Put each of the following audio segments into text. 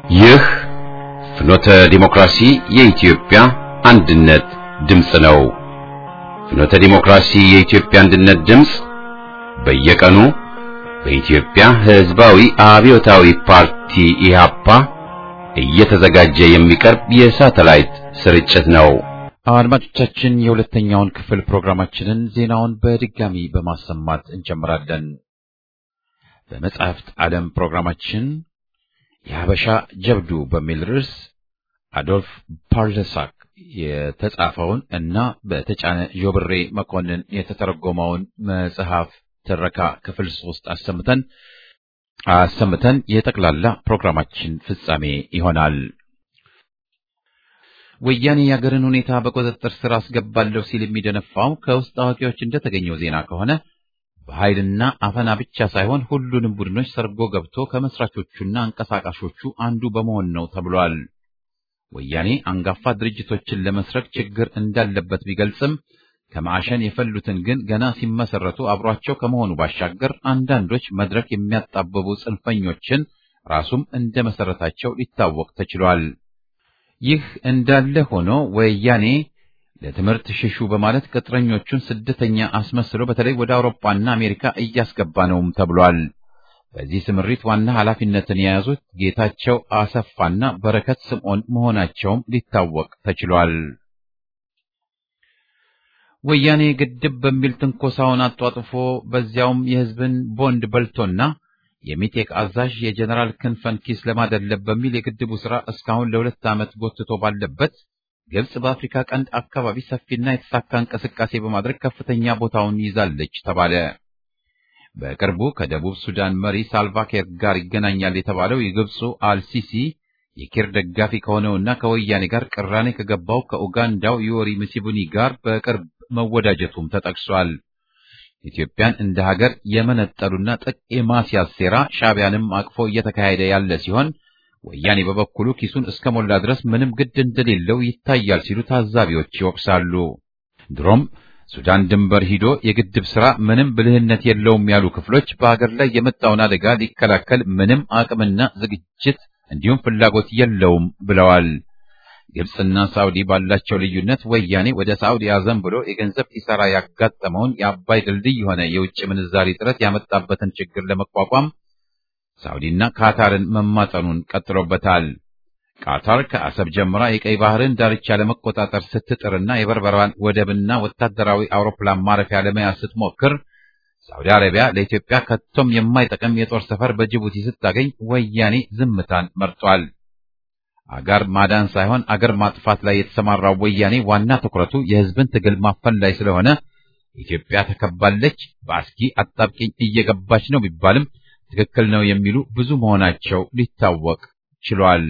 ይህ ፍኖተ ዲሞክራሲ የኢትዮጵያ አንድነት ድምፅ ነው። ፍኖተ ዲሞክራሲ የኢትዮጵያ አንድነት ድምፅ በየቀኑ በኢትዮጵያ ሕዝባዊ አብዮታዊ ፓርቲ ኢህአፓ እየተዘጋጀ የሚቀርብ የሳተላይት ስርጭት ነው። አድማጮቻችን የሁለተኛውን ክፍል ፕሮግራማችንን ዜናውን በድጋሚ በማሰማት እንጀምራለን። በመጻሕፍት ዓለም ፕሮግራማችን የሀበሻ ጀብዱ በሚል ርዕስ አዶልፍ ፓርለሳክ የተጻፈውን እና በተጫነ ጆብሬ መኮንን የተተረጎመውን መጽሐፍ ትረካ ክፍል ሶስት አሰምተን አሰምተን የጠቅላላ ፕሮግራማችን ፍጻሜ ይሆናል። ወያኔ የአገርን ሁኔታ በቁጥጥር ስር አስገባለሁ ሲል የሚደነፋው ከውስጥ አዋቂዎች እንደተገኘው ዜና ከሆነ በኃይልና አፈና ብቻ ሳይሆን ሁሉንም ቡድኖች ሰርጎ ገብቶ ከመስራቾቹና አንቀሳቃሾቹ አንዱ በመሆን ነው ተብሏል። ወያኔ አንጋፋ ድርጅቶችን ለመስረቅ ችግር እንዳለበት ቢገልጽም ከማዕሸን የፈሉትን ግን ገና ሲመሰረቱ አብሯቸው ከመሆኑ ባሻገር አንዳንዶች መድረክ የሚያጣብቡ ጽንፈኞችን ራሱም እንደ መሰረታቸው ሊታወቅ ተችሏል። ይህ እንዳለ ሆኖ ወያኔ ለትምህርት ሽሹ በማለት ቅጥረኞቹን ስደተኛ አስመስሎ በተለይ ወደ አውሮፓና አሜሪካ እያስገባ ነውም ተብሏል። በዚህ ስምሪት ዋና ኃላፊነትን የያዙት ጌታቸው አሰፋና በረከት ስምዖን መሆናቸውም ሊታወቅ ተችሏል። ወያኔ ግድብ በሚል ትንኮሳውን አጧጥፎ በዚያውም የሕዝብን ቦንድ በልቶና የሚቴክ አዛዥ የጀነራል ክንፈን ኪስ ለማደለብ በሚል የግድቡ ሥራ እስካሁን ለሁለት ዓመት ጎትቶ ባለበት ግብጽ በአፍሪካ ቀንድ አካባቢ ሰፊና የተሳካ እንቅስቃሴ በማድረግ ከፍተኛ ቦታውን ይዛለች ተባለ። በቅርቡ ከደቡብ ሱዳን መሪ ሳልቫኪር ጋር ይገናኛል የተባለው የግብፁ አልሲሲ የኪር ደጋፊ ከሆነውና ከወያኔ ጋር ቅራኔ ከገባው ከኡጋንዳው ዮሪ ሙሴቬኒ ጋር በቅርብ መወዳጀቱም ተጠቅሷል። ኢትዮጵያን እንደ ሀገር የመነጠሉና ጥቅ የማስያዝ ሴራ ሻዕቢያንም አቅፎ እየተካሄደ ያለ ሲሆን ወያኔ በበኩሉ ኪሱን እስከ ሞላ ድረስ ምንም ግድ እንደሌለው ይታያል ሲሉ ታዛቢዎች ይወቅሳሉ። ድሮም ሱዳን ድንበር ሂዶ የግድብ ሥራ ምንም ብልህነት የለውም ያሉ ክፍሎች በሀገር ላይ የመጣውን አደጋ ሊከላከል ምንም አቅምና ዝግጅት እንዲሁም ፍላጎት የለውም ብለዋል። ግብፅና ሳውዲ ባላቸው ልዩነት ወያኔ ወደ ሳውዲ አዘን ብሎ የገንዘብ ኪሳራ ያጋጠመውን የአባይ ድልድይ የሆነ የውጭ ምንዛሪ ጥረት ያመጣበትን ችግር ለመቋቋም ሳውዲና ካታርን መማጸኑን ቀጥሎበታል። ቃታር ከአሰብ ጀምራ የቀይ ባህርን ዳርቻ ለመቆጣጠር ስትጥርና የበርበራን ወደብና ወታደራዊ አውሮፕላን ማረፊያ ለመያዝ ስትሞክር ሳውዲ አረቢያ ለኢትዮጵያ ከቶም የማይጠቅም የጦር ሰፈር በጅቡቲ ስታገኝ ወያኔ ዝምታን መርጧል። አገር ማዳን ሳይሆን አገር ማጥፋት ላይ የተሰማራው ወያኔ ዋና ትኩረቱ የሕዝብን ትግል ማፈን ላይ ስለሆነ ኢትዮጵያ ተከባለች፣ በአስጊ አጣብቂኝ እየገባች ነው ቢባልም ትክክል ነው የሚሉ ብዙ መሆናቸው ሊታወቅ ችሏል።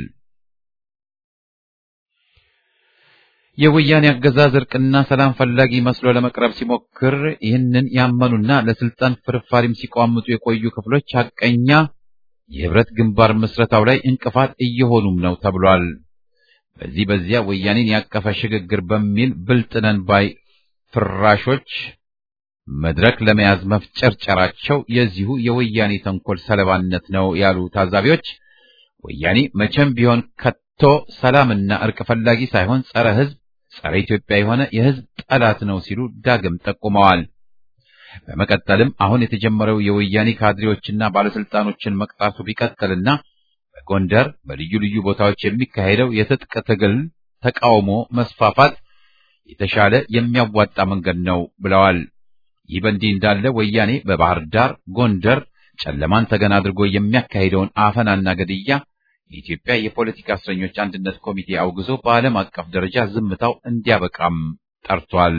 የወያኔ አገዛዝ እርቅና ሰላም ፈላጊ መስሎ ለመቅረብ ሲሞክር ይህንን ያመኑና ለስልጣን ፍርፋሪም ሲቋምጡ የቆዩ ክፍሎች ሐቀኛ የህብረት ግንባር ምስረታው ላይ እንቅፋት እየሆኑም ነው ተብሏል። በዚህ በዚያ ወያኔን ያቀፈ ሽግግር በሚል ብልጥነን ባይ ፍራሾች መድረክ ለመያዝ መፍጨርጨራቸው የዚሁ የወያኔ ተንኮል ሰለባነት ነው ያሉ ታዛቢዎች ወያኔ መቼም ቢሆን ከቶ ሰላምና እርቅ ፈላጊ ሳይሆን ጸረ ህዝብ፣ ጸረ ኢትዮጵያ የሆነ የህዝብ ጠላት ነው ሲሉ ዳግም ጠቁመዋል። በመቀጠልም አሁን የተጀመረው የወያኔ ካድሬዎችና ባለስልጣኖችን መቅጣቱ ቢቀጥልና በጎንደር በልዩ ልዩ ቦታዎች የሚካሄደው የትጥቅ ትግል ተቃውሞ መስፋፋት የተሻለ የሚያዋጣ መንገድ ነው ብለዋል። ይህ በእንዲህ እንዳለ ወያኔ በባህር ዳር፣ ጎንደር ጨለማን ተገን አድርጎ የሚያካሂደውን አፈናና ግድያ የኢትዮጵያ የፖለቲካ እስረኞች አንድነት ኮሚቴ አውግዞ በዓለም አቀፍ ደረጃ ዝምታው እንዲያበቃም ጠርቷል።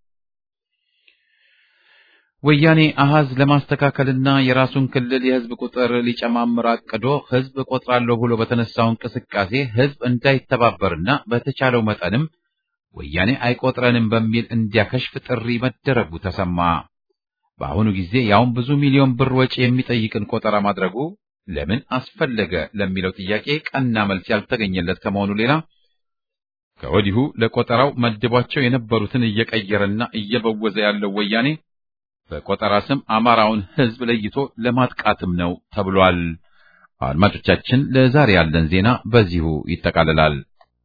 ወያኔ አሃዝ ለማስተካከልና የራሱን ክልል የህዝብ ቁጥር ሊጨማምር አቅዶ ህዝብ እቆጥራለሁ ብሎ በተነሳው እንቅስቃሴ ህዝብ እንዳይተባበርና በተቻለው መጠንም ወያኔ አይቆጥረንም በሚል እንዲያከሽፍ ጥሪ መደረጉ ተሰማ። በአሁኑ ጊዜ ያውም ብዙ ሚሊዮን ብር ወጪ የሚጠይቅን ቆጠራ ማድረጉ ለምን አስፈለገ ለሚለው ጥያቄ ቀና መልስ ያልተገኘለት ከመሆኑ ሌላ ከወዲሁ ለቆጠራው መድቧቸው የነበሩትን እየቀየረና እየበወዘ ያለው ወያኔ በቆጠራ ስም አማራውን ህዝብ ለይቶ ለማጥቃትም ነው ተብሏል። አድማጮቻችን፣ ለዛሬ ያለን ዜና በዚሁ ይጠቃልላል።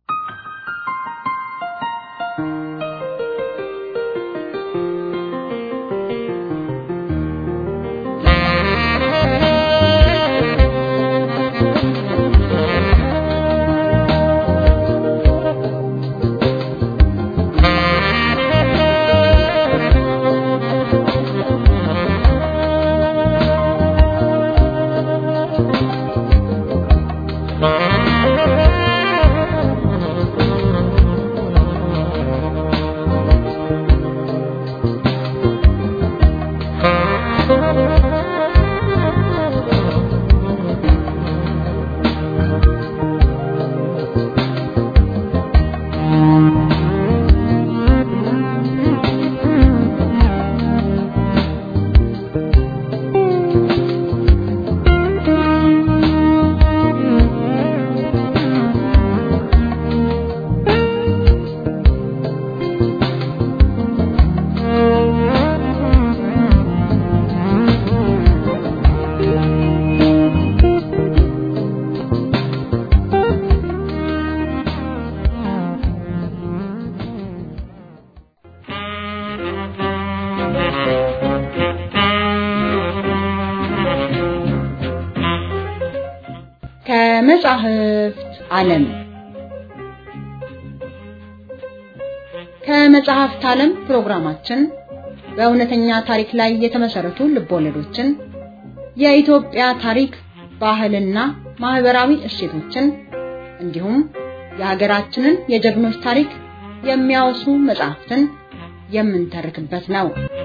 ከመጻሕፍት ዓለም ከመጽሐፍት ዓለም ፕሮግራማችን በእውነተኛ ታሪክ ላይ የተመሰረቱ ልቦለዶችን፣ የኢትዮጵያ ታሪክ፣ ባህልና ማህበራዊ እሴቶችን እንዲሁም የሀገራችንን የጀግኖች ታሪክ የሚያወሱ መጽሐፍትን የምንተርክበት ነው።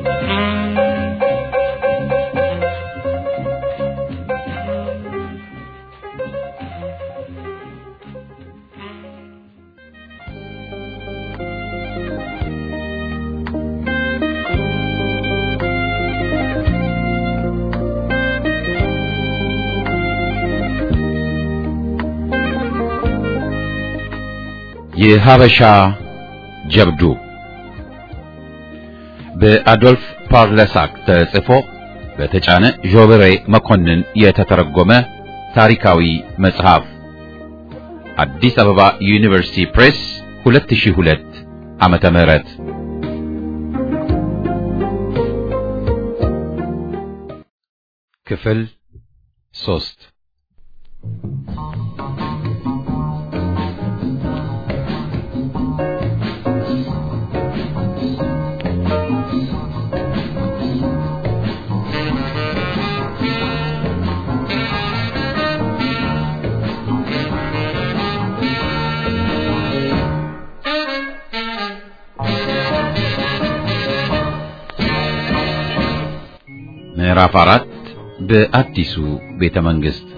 የሀበሻ ጀብዱ በአዶልፍ ፓርለሳክ ተጽፎ በተጫነ ዦብሬ መኮንን የተተረጎመ ታሪካዊ መጽሐፍ አዲስ አበባ ዩኒቨርሲቲ ፕሬስ 2002 ዓመተ ምህረት ክፍል ሶስት ምዕራፍ አራት በአዲሱ ቤተ መንግስት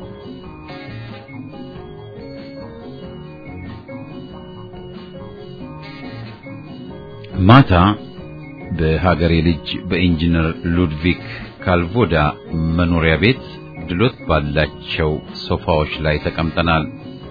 ማታ በሀገሬ ልጅ በኢንጂነር ሉድቪክ ካልቮዳ መኖሪያ ቤት ድሎት ባላቸው ሶፋዎች ላይ ተቀምጠናል።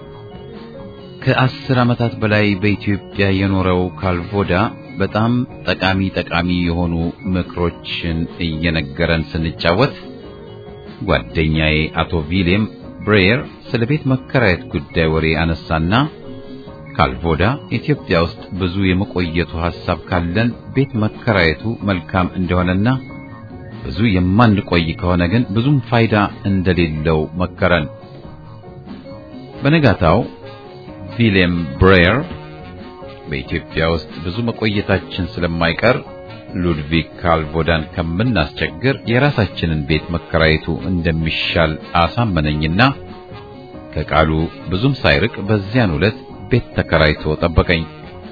ከአስር ዓመታት በላይ በኢትዮጵያ የኖረው ካልቮዳ በጣም ጠቃሚ ጠቃሚ የሆኑ ምክሮችን እየነገረን ስንጫወት ጓደኛዬ አቶ ቪሌም ብሬየር ስለ ቤት መከራየት ጉዳይ ወሬ አነሳና ካልቮዳ ኢትዮጵያ ውስጥ ብዙ የመቆየቱ ሐሳብ ካለን ቤት መከራየቱ መልካም እንደሆነና ብዙ የማንቆይ ከሆነ ግን ብዙም ፋይዳ እንደሌለው መከረን። በነጋታው ቪሌም ብሬየር በኢትዮጵያ ውስጥ ብዙ መቆየታችን ስለማይቀር ሉድቪግ ካልቮዳን ከምናስቸግር የራሳችንን ቤት መከራየቱ እንደሚሻል አሳመነኝና ከቃሉ ብዙም ሳይርቅ በዚያን ዕለት ቤት ተከራይቶ ጠበቀኝ።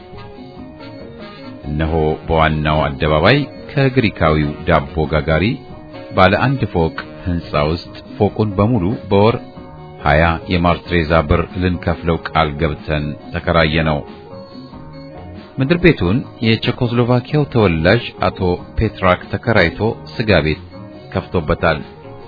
እነሆ በዋናው አደባባይ ከግሪካዊው ዳቦ ጋጋሪ ባለ አንድ ፎቅ ሕንፃ ውስጥ ፎቁን በሙሉ በወር ሀያ የማርትሬዛ ብር ልንከፍለው ቃል ገብተን ተከራየ ነው። ምድር ቤቱን የቼኮስሎቫኪያው ተወላጅ አቶ ፔትራክ ተከራይቶ ስጋ ቤት ከፍቶበታል።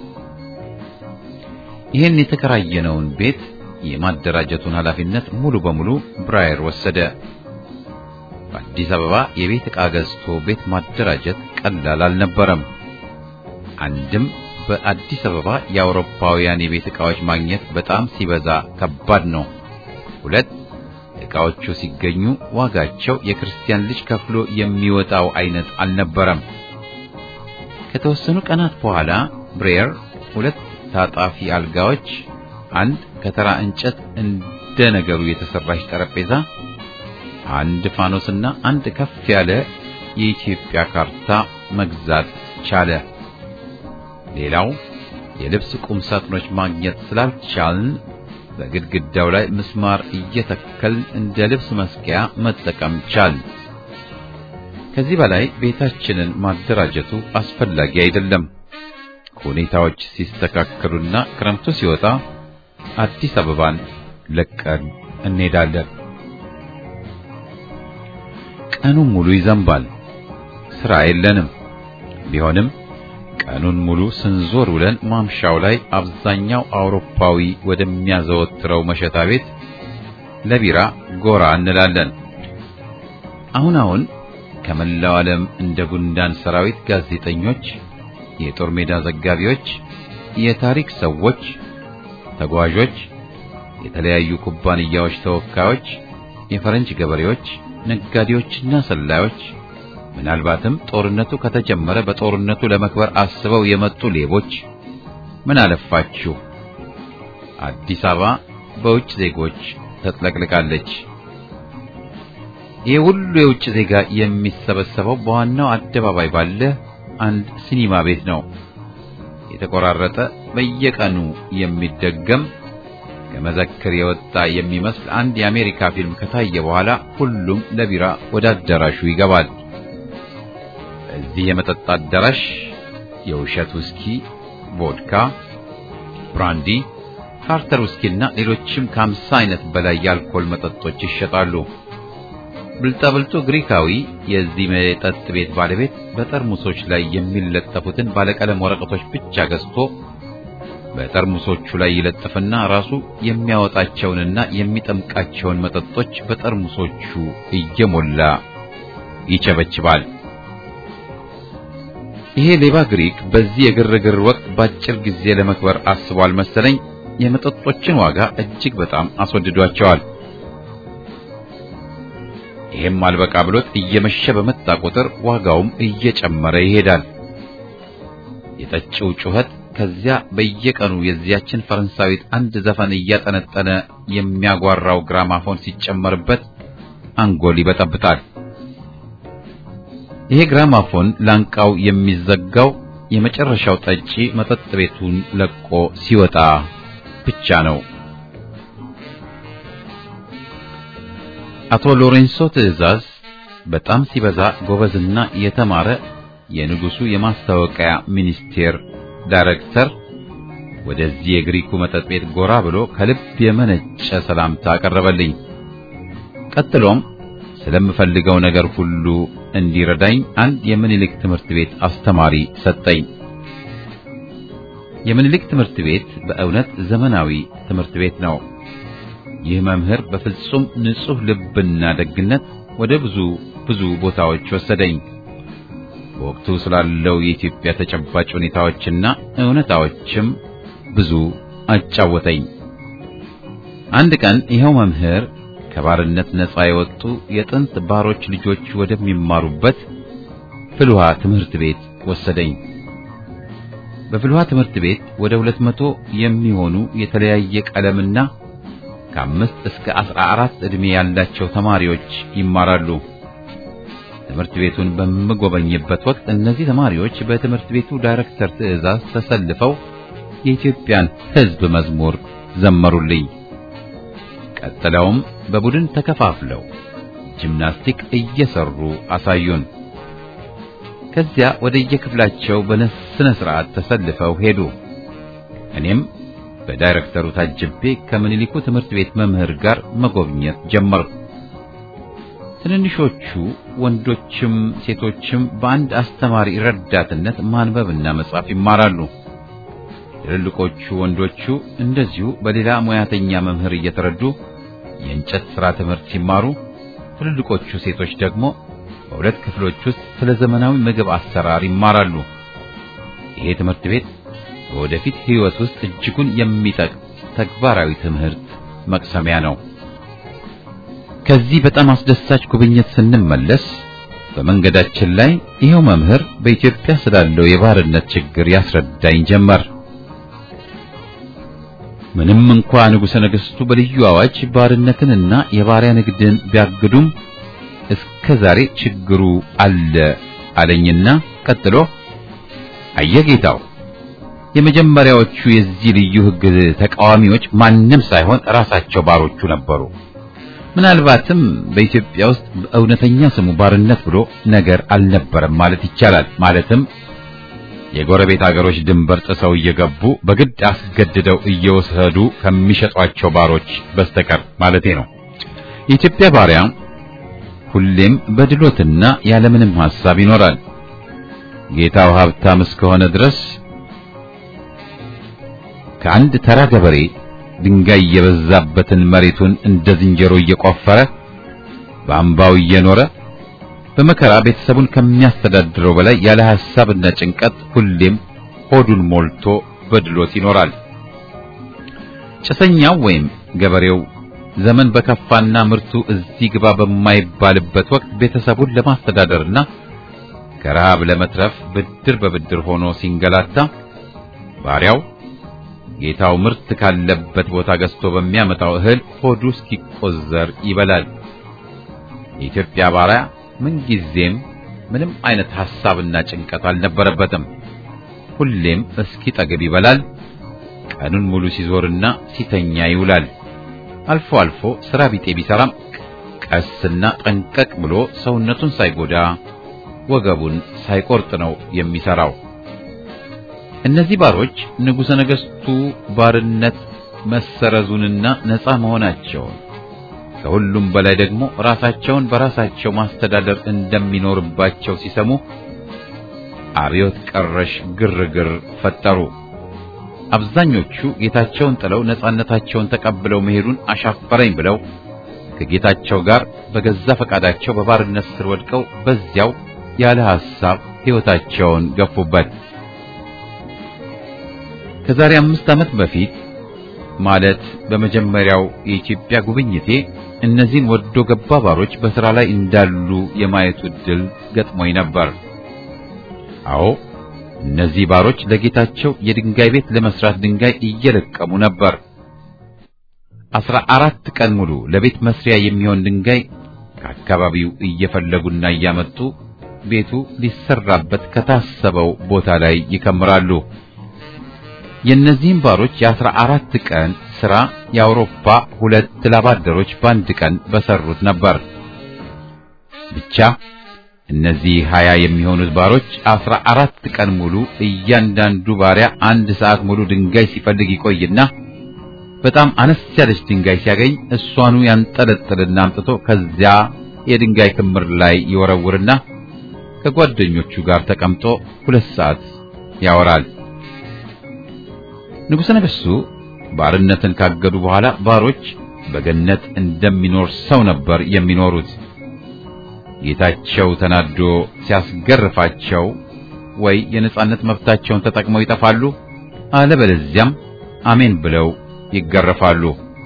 ይህን የተከራየነውን ቤት የማደራጀቱን ኃላፊነት ሙሉ በሙሉ ብራየር ወሰደ። በአዲስ አበባ የቤት ዕቃ ገዝቶ ቤት ማደራጀት ቀላል አልነበረም። አንድም በአዲስ አበባ የአውሮፓውያን የቤት ዕቃዎች ማግኘት በጣም ሲበዛ ከባድ ነው። ሁለት ዕቃዎቹ ሲገኙ ዋጋቸው የክርስቲያን ልጅ ከፍሎ የሚወጣው አይነት አልነበረም። ከተወሰኑ ቀናት በኋላ ብሬየር ሁለት ታጣፊ አልጋዎች፣ አንድ ከተራ እንጨት እንደ ነገሩ የተሰራች ጠረጴዛ፣ አንድ ፋኖስና አንድ ከፍ ያለ የኢትዮጵያ ካርታ መግዛት ቻለ። ሌላው የልብስ ቁም ሳጥኖች ማግኘት ስላልቻልን በግድግዳው ላይ ምስማር እየተከልን እንደ ልብስ መስቀያ መጠቀም ቻልን። ከዚህ በላይ ቤታችንን ማደራጀቱ አስፈላጊ አይደለም። ሁኔታዎች ሲስተካከሉና ክረምቱ ሲወጣ አዲስ አበባን ለቀን እንሄዳለን። ቀኑን ሙሉ ይዘንባል። ስራ የለንም። ቢሆንም ቀኑን ሙሉ ስንዞር ውለን ማምሻው ላይ አብዛኛው አውሮፓዊ ወደሚያዘወትረው መሸታ ቤት ለቢራ ጎራ እንላለን። አሁን አሁን ከመላው ዓለም እንደ ጉንዳን ሰራዊት ጋዜጠኞች፣ የጦር ሜዳ ዘጋቢዎች፣ የታሪክ ሰዎች፣ ተጓዦች፣ የተለያዩ ኩባንያዎች ተወካዮች፣ የፈረንጅ ገበሬዎች፣ ነጋዴዎችና ሰላዮች ምናልባትም ጦርነቱ ከተጀመረ በጦርነቱ ለመክበር አስበው የመጡ ሌቦች ምን አለፋችሁ አዲስ አበባ በውጭ ዜጎች ተጥለቅልቃለች። ይህ ሁሉ የውጭ ዜጋ የሚሰበሰበው በዋናው አደባባይ ባለ አንድ ሲኒማ ቤት ነው። የተቆራረጠ በየቀኑ የሚደገም ከመዘክር የወጣ የሚመስል አንድ የአሜሪካ ፊልም ከታየ በኋላ ሁሉም ለቢራ ወደ አዳራሹ ይገባል። እዚህ የመጠጥ አዳራሽ የውሸት ውስኪ፣ ቮድካ፣ ብራንዲ፣ ካርተር ውስኪና ሌሎችም ከአምሳ አይነት በላይ የአልኮል መጠጦች ይሸጣሉ። ብልጣብልጡ ግሪካዊ የዚህ መጠጥ ቤት ባለቤት በጠርሙሶች ላይ የሚለጠፉትን ባለቀለም ወረቀቶች ብቻ ገዝቶ በጠርሙሶቹ ላይ ይለጥፍና ራሱ የሚያወጣቸውንና የሚጠምቃቸውን መጠጦች በጠርሙሶቹ እየሞላ ይቸበችባል። ይሄ ሌባ ግሪክ በዚህ የግርግር ወቅት በአጭር ጊዜ ለመክበር አስቧል መሰለኝ የመጠጦችን ዋጋ እጅግ በጣም አስወድዷቸዋል። ይሄም አልበቃ ብሎት እየመሸ በመጣ ቁጥር ዋጋውም እየጨመረ ይሄዳል። የጠጪው ጩኸት ከዚያ በየቀኑ የዚያችን ፈረንሳዊት አንድ ዘፈን እያጠነጠነ የሚያጓራው ግራማፎን ሲጨመርበት አንጎል ይበጠብጣል። ይሄ ግራማፎን ላንቃው የሚዘጋው የመጨረሻው ጠጪ መጠጥ ቤቱን ለቆ ሲወጣ ብቻ ነው። አቶ ሎሬንሶ ትዕዛዝ በጣም ሲበዛ ጎበዝና የተማረ የንጉሱ የማስታወቂያ ሚኒስቴር ዳይሬክተር ወደዚህ የግሪኩ መጠጥ ቤት ጎራ ብሎ ከልብ የመነጨ ሰላምታ አቀረበልኝ። ቀጥሎም ስለምፈልገው ነገር ሁሉ እንዲረዳኝ አንድ የምኒልክ ትምህርት ቤት አስተማሪ ሰጠኝ። የምኒልክ ትምህርት ቤት በእውነት ዘመናዊ ትምህርት ቤት ነው። ይህ መምህር በፍጹም ንጹሕ ልብና ደግነት ወደ ብዙ ብዙ ቦታዎች ወሰደኝ። በወቅቱ ስላለው የኢትዮጵያ ተጨባጭ ሁኔታዎችና እውነታዎችም ብዙ አጫወተኝ። አንድ ቀን ይኸው መምህር ከባርነት ነፃ የወጡ የጥንት ባሮች ልጆች ወደሚማሩበት ፍልውሃ ትምህርት ቤት ወሰደኝ። በፍልውሃ ትምህርት ቤት ወደ ሁለት መቶ የሚሆኑ የተለያየ ቀለምና ከአምስት እስከ አስራ አራት ዕድሜ ያላቸው ተማሪዎች ይማራሉ። ትምህርት ቤቱን በምጎበኝበት ወቅት እነዚህ ተማሪዎች በትምህርት ቤቱ ዳይሬክተር ትዕዛዝ ተሰልፈው የኢትዮጵያን ሕዝብ መዝሙር ዘመሩልኝ። ቀጥለውም በቡድን ተከፋፍለው ጂምናስቲክ እየሰሩ አሳዩን። ከዚያ ወደ የክፍላቸው በስነ ስርዓት ተሰልፈው ሄዱ። እኔም በዳይሬክተሩ ታጅቤ ከምኒልኩ ትምህርት ቤት መምህር ጋር መጎብኘት ጀመርኩ። ትንንሾቹ ወንዶችም ሴቶችም በአንድ አስተማሪ ረዳትነት ማንበብና መጻፍ ይማራሉ። ትልልቆቹ ወንዶቹ እንደዚሁ በሌላ ሙያተኛ መምህር እየተረዱ የእንጨት ሥራ ትምህርት ሲማሩ፣ ትልልቆቹ ሴቶች ደግሞ በሁለት ክፍሎች ውስጥ ስለ ዘመናዊ ምግብ አሰራር ይማራሉ። ይሄ ትምህርት ቤት በወደፊት ሕይወት ውስጥ እጅጉን የሚጠቅም ተግባራዊ ትምህርት መቅሰሚያ ነው። ከዚህ በጣም አስደሳች ጉብኝት ስንመለስ በመንገዳችን ላይ ይኸው መምህር በኢትዮጵያ ስላለው የባርነት ችግር ያስረዳኝ ጀመር። ምንም እንኳ ንጉሠ ነገሥቱ በልዩ አዋጅ ባርነትንና የባሪያ ንግድን ቢያግዱም እስከ ዛሬ ችግሩ አለ አለኝና ቀጥሎ አየጌታው የመጀመሪያዎቹ የዚህ ልዩ ሕግ ተቃዋሚዎች ማንም ሳይሆን ራሳቸው ባሮቹ ነበሩ። ምናልባትም በኢትዮጵያ ውስጥ በእውነተኛ ስሙ ባርነት ብሎ ነገር አልነበረም ማለት ይቻላል። ማለትም የጎረቤት አገሮች ድንበር ጥሰው እየገቡ በግድ አስገድደው እየወሰዱ ከሚሸጧቸው ባሮች በስተቀር ማለቴ ነው። የኢትዮጵያ ባሪያ ሁሌም በድሎትና ያለምንም ሐሳብ ይኖራል። ጌታው ሀብታም እስከሆነ ድረስ ከአንድ ተራ ገበሬ ድንጋይ የበዛበትን መሬቱን እንደ ዝንጀሮ እየቆፈረ በአምባው እየኖረ በመከራ ቤተሰቡን ከሚያስተዳድረው በላይ ያለ ሐሳብና ጭንቀት ሁሌም ሆዱን ሞልቶ በድሎት ይኖራል። ጭሰኛው ወይም ገበሬው ዘመን በከፋና ምርቱ እዚህ ግባ በማይባልበት ወቅት ቤተሰቡን ለማስተዳደርና ከረሃብ ለመትረፍ ብድር በብድር ሆኖ ሲንገላታ ባሪያው ጌታው ምርት ካለበት ቦታ ገዝቶ በሚያመጣው እህል ሆዱ እስኪቆዘር ይበላል። የኢትዮጵያ ባሪያ ምንጊዜም ምንም አይነት ሐሳብና ጭንቀት አልነበረበትም። ሁሌም እስኪጠግብ ይበላል። ቀኑን ሙሉ ሲዞርና ሲተኛ ይውላል። አልፎ አልፎ ሥራ ቢጤ ቢሰራም ቀስና ጠንቀቅ ብሎ ሰውነቱን ሳይጎዳ ወገቡን ሳይቆርጥ ነው የሚሰራው። እነዚህ ባሮች ንጉሠ ነገሥቱ ባርነት መሰረዙንና ነፃ መሆናቸውን ከሁሉም በላይ ደግሞ ራሳቸውን በራሳቸው ማስተዳደር እንደሚኖርባቸው ሲሰሙ አብዮት ቀረሽ ግርግር ፈጠሩ። አብዛኞቹ ጌታቸውን ጥለው ነፃነታቸውን ተቀብለው መሄዱን አሻፈረኝ ብለው ከጌታቸው ጋር በገዛ ፈቃዳቸው በባርነት ስር ወድቀው በዚያው ያለ ሐሳብ ሕይወታቸውን ገፉበት። ከዛሬ አምስት ዓመት በፊት ማለት በመጀመሪያው የኢትዮጵያ ጉብኝቴ እነዚህን ወዶ ገባ ባሮች በሥራ ላይ እንዳሉ የማየቱ ዕድል ገጥሞኝ ነበር። አዎ እነዚህ ባሮች ለጌታቸው የድንጋይ ቤት ለመስራት ድንጋይ እየለቀሙ ነበር። አስራ አራት ቀን ሙሉ ለቤት መስሪያ የሚሆን ድንጋይ ከአካባቢው እየፈለጉና እያመጡ ቤቱ ሊሰራበት ከታሰበው ቦታ ላይ ይከምራሉ። የእነዚህም ባሮች የአስራ አራት ቀን ሥራ የአውሮፓ ሁለት ላባደሮች በአንድ ቀን በሰሩት ነበር። ብቻ እነዚህ ሀያ የሚሆኑት ባሮች አስራ አራት ቀን ሙሉ እያንዳንዱ ባሪያ አንድ ሰዓት ሙሉ ድንጋይ ሲፈልግ ይቆይና በጣም አነስ ያለች ድንጋይ ሲያገኝ እሷኑ ያንጠለጥልና አምጥቶ ከዚያ የድንጋይ ክምር ላይ ይወረውርና ከጓደኞቹ ጋር ተቀምጦ ሁለት ሰዓት ያወራል። ንጉሠ ነገሥቱ ባርነትን ካገዱ በኋላ ባሮች በገነት እንደሚኖር ሰው ነበር የሚኖሩት። ጌታቸው ተናዶ ሲያስገርፋቸው ወይ የነጻነት መብታቸውን ተጠቅመው ይጠፋሉ፣ አለበለዚያም አሜን ብለው ይገረፋሉ።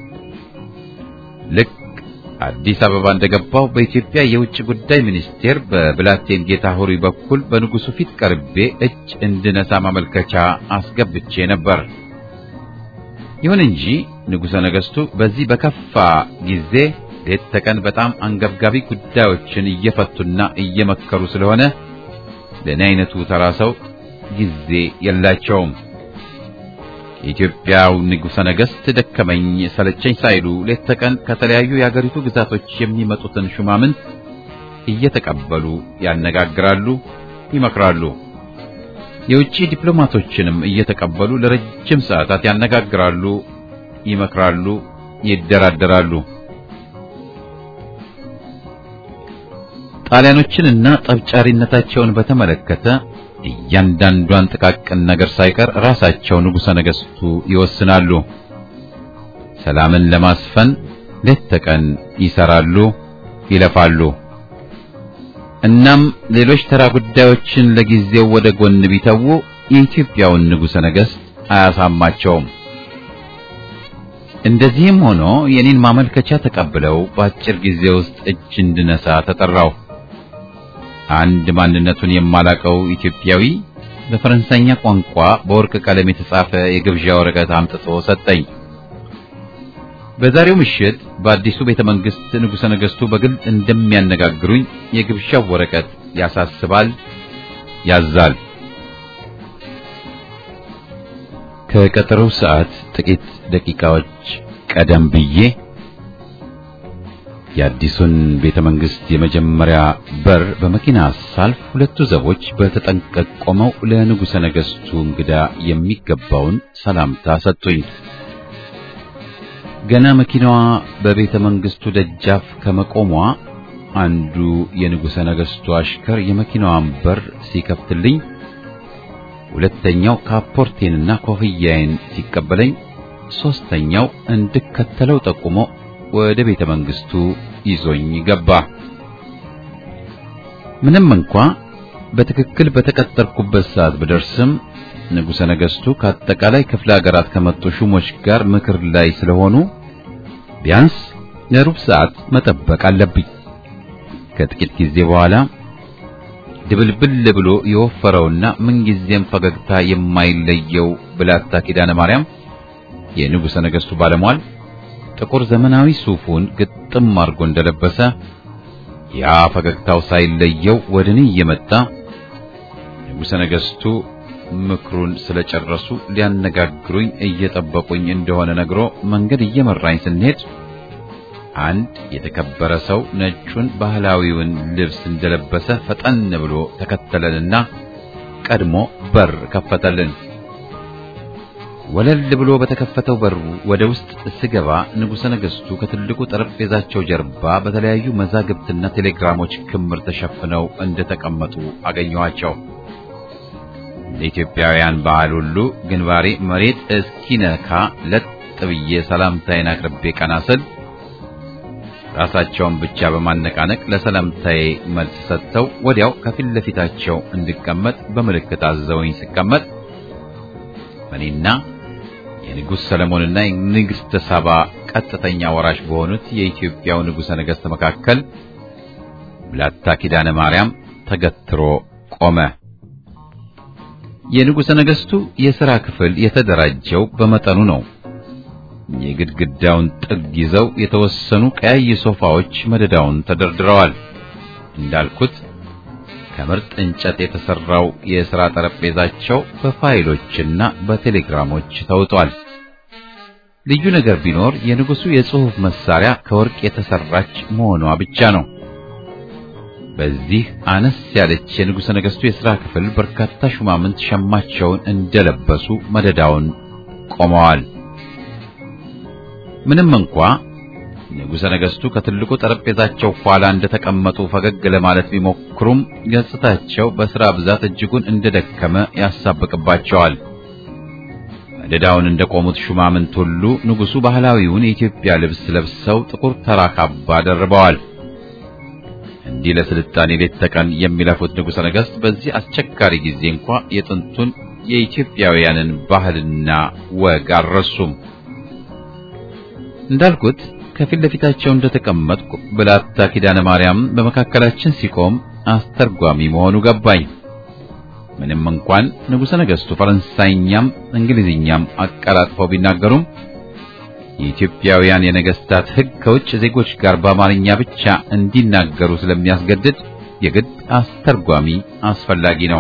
ልክ አዲስ አበባ እንደገባው በኢትዮጵያ የውጭ ጉዳይ ሚኒስቴር በብላቴን ጌታ ሆሪ በኩል በንጉሡ ፊት ቀርቤ እጅ እንድነሳ ማመልከቻ አስገብቼ ነበር። ይሁን እንጂ ንጉሠ ነገሥቱ በዚህ በከፋ ጊዜ ሌት ተቀን በጣም አንገብጋቢ ጉዳዮችን እየፈቱና እየመከሩ ስለሆነ ለእኔ አይነቱ ተራ ሰው ጊዜ የላቸውም። የኢትዮጵያው ንጉሠ ነገሥት ደከመኝ ሰለቸኝ ሳይሉ ሌት ተቀን ከተለያዩ የአገሪቱ ግዛቶች የሚመጡትን ሹማምንት እየተቀበሉ ያነጋግራሉ፣ ይመክራሉ። የውጭ ዲፕሎማቶችንም እየተቀበሉ ለረጅም ሰዓታት ያነጋግራሉ፣ ይመክራሉ፣ ይደራደራሉ። ጣሊያኖችንና ጠብጫሪነታቸውን በተመለከተ እያንዳንዷን ጥቃቅን ነገር ሳይቀር ራሳቸው ንጉሠ ነገሥቱ ይወስናሉ። ሰላምን ለማስፈን ሌት ተቀን ይሰራሉ፣ ይለፋሉ። እናም ሌሎች ተራ ጉዳዮችን ለጊዜው ወደ ጎን ቢተዉ የኢትዮጵያውን ንጉሠ ነገሥት አያሳማቸውም። እንደዚህም ሆኖ የኔን ማመልከቻ ተቀብለው በአጭር ጊዜ ውስጥ እጅ እንድነሳ ተጠራው። አንድ ማንነቱን የማላቀው ኢትዮጵያዊ በፈረንሳይኛ ቋንቋ በወርቅ ቀለም የተጻፈ የግብዣ ወረቀት አምጥቶ ሰጠኝ። በዛሬው ምሽት በአዲሱ ቤተ መንግስት ንጉሠ ነገሥቱ በግል እንደሚያነጋግሩኝ የግብዣው ወረቀት ያሳስባል፣ ያዛል። ከቀጠሮው ሰዓት ጥቂት ደቂቃዎች ቀደም ብዬ የአዲሱን ቤተ መንግስት የመጀመሪያ በር በመኪና ሳልፍ ሁለቱ ዘቦች በተጠንቀቅ ቆመው ለንጉሠ ነገሥቱ እንግዳ የሚገባውን ሰላምታ ሰጡኝ። ገና መኪናዋ በቤተ መንግስቱ ደጃፍ ከመቆሟ አንዱ የንጉሠ ነገሥቱ አሽከር የመኪናዋን በር ሲከፍትልኝ፣ ሁለተኛው ካፖርቴንና ኮፍያዬን ሲቀበለኝ፣ ሦስተኛው እንድከተለው ጠቁሞ ወደ ቤተ መንግስቱ ይዞኝ ገባ። ምንም እንኳ በትክክል በተቀጠርኩበት ሰዓት ብደርስም ንጉሠ ነገሥቱ ከአጠቃላይ ክፍለ ሀገራት ከመጡ ሹሞች ጋር ምክር ላይ ስለሆኑ ቢያንስ ለሩብ ሰዓት መጠበቅ አለብኝ። ከጥቂት ጊዜ በኋላ ድብልብል ብሎ የወፈረውና ምንጊዜም ፈገግታ የማይለየው ብላታ ኪዳነ ማርያም የንጉሠ ነገሥቱ ባለሟል ጥቁር ዘመናዊ ሱፉን ግጥም አድርጎ እንደለበሰ ያ ፈገግታው ሳይለየው ወደ እኔ እየመጣ ንጉሠ ነገሥቱ ምክሩን ስለጨረሱ ሊያነጋግሩኝ እየጠበቁኝ እንደሆነ ነግሮ መንገድ እየመራኝ ስንሄድ አንድ የተከበረ ሰው ነጩን ባህላዊውን ልብስ እንደለበሰ ፈጠን ብሎ ተከተለንና ቀድሞ በር ከፈተልን። ወለል ብሎ በተከፈተው በር ወደ ውስጥ ስገባ ንጉሠ ነገሥቱ ከትልቁ ጠረጴዛቸው ጀርባ በተለያዩ መዛግብትና ቴሌግራሞች ክምር ተሸፍነው እንደተቀመጡ አገኘኋቸው። ለኢትዮጵያውያን ባህል ሁሉ ግንባሬ መሬት እስኪነካ ለጥ ብዬ ሰላምታዬን አቅርቤ ቀና ስል ራሳቸውን ብቻ በማነቃነቅ ለሰላምታዬ መልስ ሰጥተው ወዲያው ከፊት ለፊታቸው እንድቀመጥ በምልክት አዘውኝ ስቀመጥ እኔና የንጉሥ ሰለሞንና የንግሥተ ሳባ ቀጥተኛ ወራሽ በሆኑት የኢትዮጵያው ንጉሠ ነገሥት መካከል ብላታ ኪዳነ ማርያም ተገትሮ ቆመ። የንጉሠ ነገሥቱ የሥራ ክፍል የተደራጀው በመጠኑ ነው። የግድግዳውን ጥግ ይዘው የተወሰኑ ቀያይ ሶፋዎች መደዳውን ተደርድረዋል። እንዳልኩት ከምርጥ እንጨት የተሰራው የሥራ ጠረጴዛቸው በፋይሎችና በቴሌግራሞች ተውጧል። ልዩ ነገር ቢኖር የንጉሡ የጽሑፍ መሳሪያ ከወርቅ የተሰራች መሆኗ ብቻ ነው። በዚህ አነስ ያለች የንጉሠ ነገሥቱ የሥራ ክፍል በርካታ ሹማምንት ሸማቸውን እንደለበሱ መደዳውን ቆመዋል። ምንም እንኳ ንጉሠ ነገሥቱ ከትልቁ ጠረጴዛቸው ኋላ እንደተቀመጡ ፈገግ ለማለት ቢሞክሩም ገጽታቸው በሥራ ብዛት እጅጉን እንደደከመ ያሳብቅባቸዋል። መደዳውን እንደቆሙት ሹማምንት ሁሉ ንጉሡ ባህላዊውን የኢትዮጵያ ልብስ ለብሰው ጥቁር ተራ ካባ ደርበዋል። እንዲህ ለስልጣኔ ሌት ተቀን የሚለፉት ንጉሠ ነገሥት በዚህ አስቸጋሪ ጊዜ እንኳ የጥንቱን የኢትዮጵያውያንን ባህልና ወግ አልረሱም። እንዳልኩት ከፊት ለፊታቸው እንደተቀመጥኩ ብላታ ኪዳነ ማርያም በመካከላችን ሲቆም አስተርጓሚ መሆኑ ገባኝ። ምንም እንኳን ንጉሠ ነገሥቱ ፈረንሳይኛም እንግሊዝኛም አቀላጥፈው ቢናገሩም የኢትዮጵያውያን የነገሥታት ሕግ ከውጭ ዜጎች ጋር በአማርኛ ብቻ እንዲናገሩ ስለሚያስገድድ የግድ አስተርጓሚ አስፈላጊ ነው።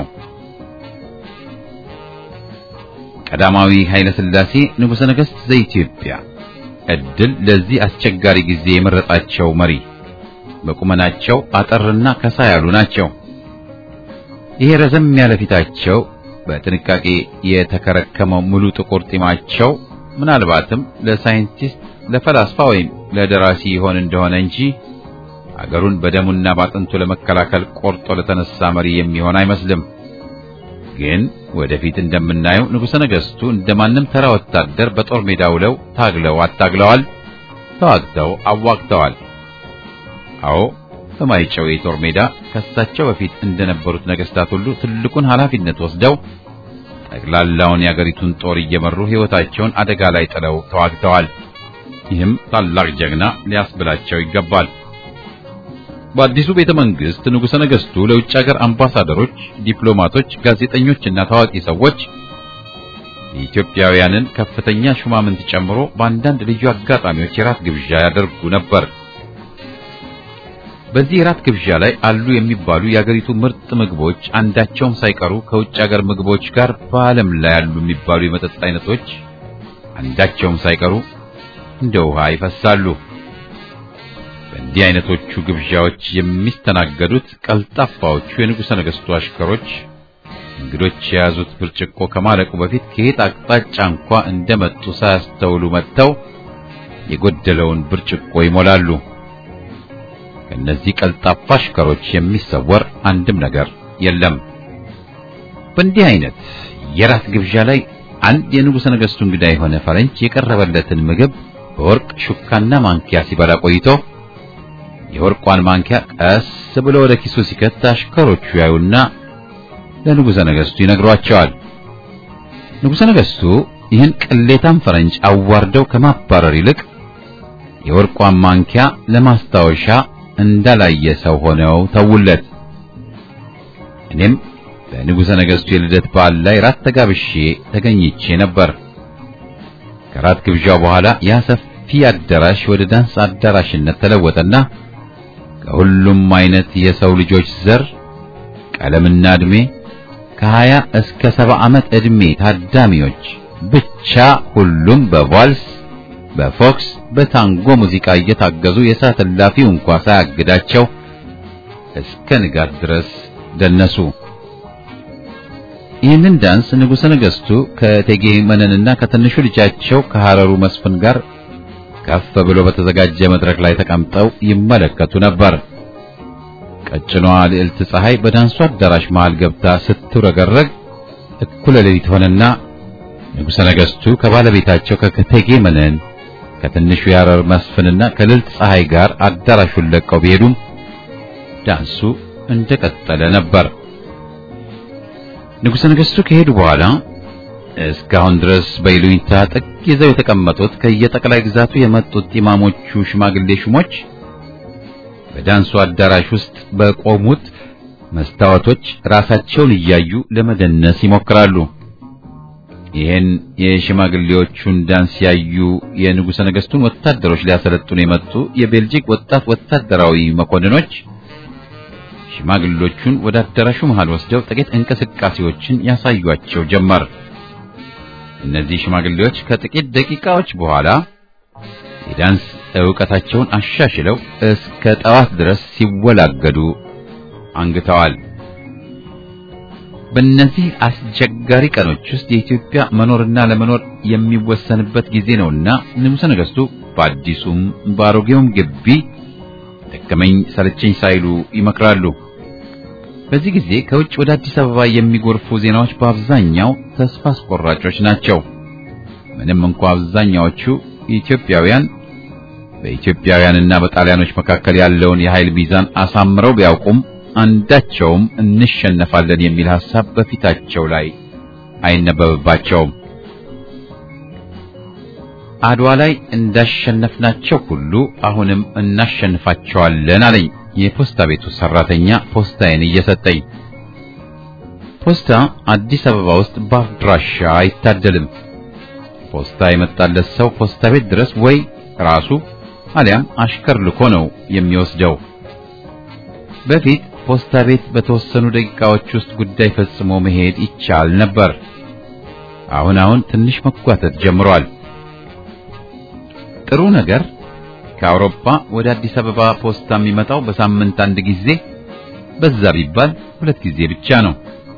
ቀዳማዊ ኃይለ ሥላሴ ንጉሠ ነገሥት ዘኢትዮጵያ ዕድል ለዚህ አስቸጋሪ ጊዜ የመረጣቸው መሪ በቁመናቸው አጠርና ከሳ ያሉ ናቸው። ይሄ ረዘም ያለ ፊታቸው፣ በጥንቃቄ የተከረከመው ሙሉ ጥቁር ጢማቸው ምናልባትም ለሳይንቲስት ለፈላስፋ ወይም ለደራሲ ይሆን እንደሆነ እንጂ አገሩን በደሙና ባጥንቱ ለመከላከል ቆርጦ ለተነሳ መሪ የሚሆን አይመስልም። ግን ወደፊት እንደምናየው ንጉሠ ነገሥቱ እንደማንም ተራ ወታደር በጦር ሜዳ ውለው ታግለው አታግለዋል፣ ተዋግተው አዋግተዋል። አዎ በማይጨው የጦር ሜዳ ከሳቸው በፊት እንደነበሩት ነገሥታት ሁሉ ትልቁን ኃላፊነት ወስደው ጠቅላላውን የአገሪቱን ጦር እየመሩ ሕይወታቸውን አደጋ ላይ ጥለው ተዋግተዋል። ይህም ታላቅ ጀግና ሊያስብላቸው ይገባል። በአዲሱ ቤተ መንግስት ንጉሠ ነገሥቱ ለውጭ ሀገር አምባሳደሮች፣ ዲፕሎማቶች፣ ጋዜጠኞችና ታዋቂ ሰዎች የኢትዮጵያውያንን ከፍተኛ ሹማምንት ጨምሮ በአንዳንድ ልዩ አጋጣሚዎች የራት ግብዣ ያደርጉ ነበር። በዚህ የራት ግብዣ ላይ አሉ የሚባሉ የአገሪቱ ምርጥ ምግቦች አንዳቸውም ሳይቀሩ ከውጭ ሀገር ምግቦች ጋር በዓለም ላይ ያሉ የሚባሉ የመጠጥ አይነቶች አንዳቸውም ሳይቀሩ እንደ ውሃ ይፈሳሉ። በእንዲህ አይነቶቹ ግብዣዎች የሚስተናገዱት ቀልጣፋዎቹ የንጉሠ ነገሥቱ አሽከሮች እንግዶች የያዙት ብርጭቆ ከማለቁ በፊት ከየት አቅጣጫ እንኳ እንደመጡ ሳያስተውሉ መጥተው የጎደለውን ብርጭቆ ይሞላሉ። ከእነዚህ ቀልጣፋ አሽከሮች የሚሰወር አንድም ነገር የለም። በእንዲህ አይነት የራት ግብዣ ላይ አንድ የንጉሠ ነገሥቱ እንግዳ የሆነ ፈረንጅ የቀረበለትን ምግብ በወርቅ ሹካና ማንኪያ ሲበላ ቆይቶ የወርቋን ማንኪያ ቀስ ብሎ ወደ ኪሱ ሲከት አሽከሮቹ ያዩና ለንጉሠ ነገሥቱ ይነግሯቸዋል። ንጉሠ ነገሥቱ ይህን ቅሌታም ፈረንጅ አዋርደው ከማባረር ይልቅ የወርቋን ማንኪያ ለማስታወሻ እንዳላየ ሰው ሆነው ተውለት። እኔም በንጉሠ ነገሥቱ የልደት በዓል ላይ ራት ተጋብሼ ተገኝቼ ነበር። ከራት ግብዣው በኋላ ያ ሰፊ አዳራሽ ወደ ዳንስ አዳራሽነት ተለወጠና ከሁሉም አይነት የሰው ልጆች ዘር፣ ቀለምና ዕድሜ ከሀያ እስከ ሰባ ዓመት ዕድሜ ታዳሚዎች ብቻ ሁሉም በቫልስ በፎክስ በታንጎ ሙዚቃ እየታገዙ የሰዓት እላፊው እንኳ ሳያግዳቸው እስከ ንጋት ድረስ ደነሱ። ይህንን ዳንስ ንጉሠ ነገሥቱ ከእቴጌ መነንና ከትንሹ ልጃቸው ከሐረሩ መስፍን ጋር ከፍ ብሎ በተዘጋጀ መድረክ ላይ ተቀምጠው ይመለከቱ ነበር። ቀጭኗ ልዕልት ፀሐይ በዳንሱ አዳራሽ መሃል ገብታ ስትውረገረግ እኩለ ሌሊት ሆነና ንጉሠ ነገሥቱ ከባለቤታቸው ከእቴጌ መነን ከትንሹ የሐረር መስፍንና ከልዕልት ፀሐይ ጋር አዳራሹን ለቀው ቢሄዱም ዳንሱ እንደቀጠለ ነበር። ንጉሠ ነገሥቱ ከሄዱ በኋላ እስካሁን ድረስ በይሉኝታ ጥግ ይዘው የተቀመጡት ከየጠቅላይ ግዛቱ የመጡት ኢማሞቹ ሽማግሌ ሹሞች በዳንሱ አዳራሽ ውስጥ በቆሙት መስታወቶች ራሳቸውን እያዩ ለመደነስ ይሞክራሉ። ይህን የሽማግሌዎቹን ዳንስ ያዩ የንጉሠ ነገሥቱን ወታደሮች ሊያሰለጥኑ የመጡ የቤልጂክ ወጣት ወታደራዊ መኮንኖች ሽማግሌዎቹን ወደ አዳራሹ መሃል ወስደው ጥቂት እንቅስቃሴዎችን ያሳዩአቸው ጀመር። እነዚህ ሽማግሌዎች ከጥቂት ደቂቃዎች በኋላ የዳንስ ዕውቀታቸውን አሻሽለው እስከ ጠዋት ድረስ ሲወላገዱ አንግተዋል። በእነዚህ አስቸጋሪ ቀኖች ውስጥ የኢትዮጵያ መኖርና ለመኖር የሚወሰንበት ጊዜ ነውና ንጉሠ ነገሥቱ በአዲሱም በአሮጌውም ግቢ ደከመኝ ሰለቸኝ ሳይሉ ይመክራሉ። በዚህ ጊዜ ከውጭ ወደ አዲስ አበባ የሚጎርፉ ዜናዎች በአብዛኛው ተስፋ አስቆራጮች ናቸው። ምንም እንኳ አብዛኛዎቹ ኢትዮጵያውያን በኢትዮጵያውያንና በጣሊያኖች መካከል ያለውን የኃይል ሚዛን አሳምረው ቢያውቁም አንዳቸውም እንሸነፋለን የሚል ሐሳብ በፊታቸው ላይ አይነበብባቸውም። አድዋ ላይ እንዳሸነፍናቸው ሁሉ አሁንም እናሸንፋቸዋለን አለኝ የፖስታ ቤቱ ሰራተኛ ፖስታዬን እየሰጠኝ። ፖስታ አዲስ አበባ ውስጥ በአድራሻ አይታደልም። ፖስታ የመጣለት ሰው ፖስታ ቤት ድረስ ወይ ራሱ አሊያም አሽከር ልኮ ነው የሚወስደው። በፊት ፖስታ ቤት በተወሰኑ ደቂቃዎች ውስጥ ጉዳይ ፈጽሞ መሄድ ይቻል ነበር። አሁን አሁን ትንሽ መጓተት ጀምሯል። ጥሩ ነገር ከአውሮፓ ወደ አዲስ አበባ ፖስታ የሚመጣው በሳምንት አንድ ጊዜ፣ በዛ ቢባል ሁለት ጊዜ ብቻ ነው።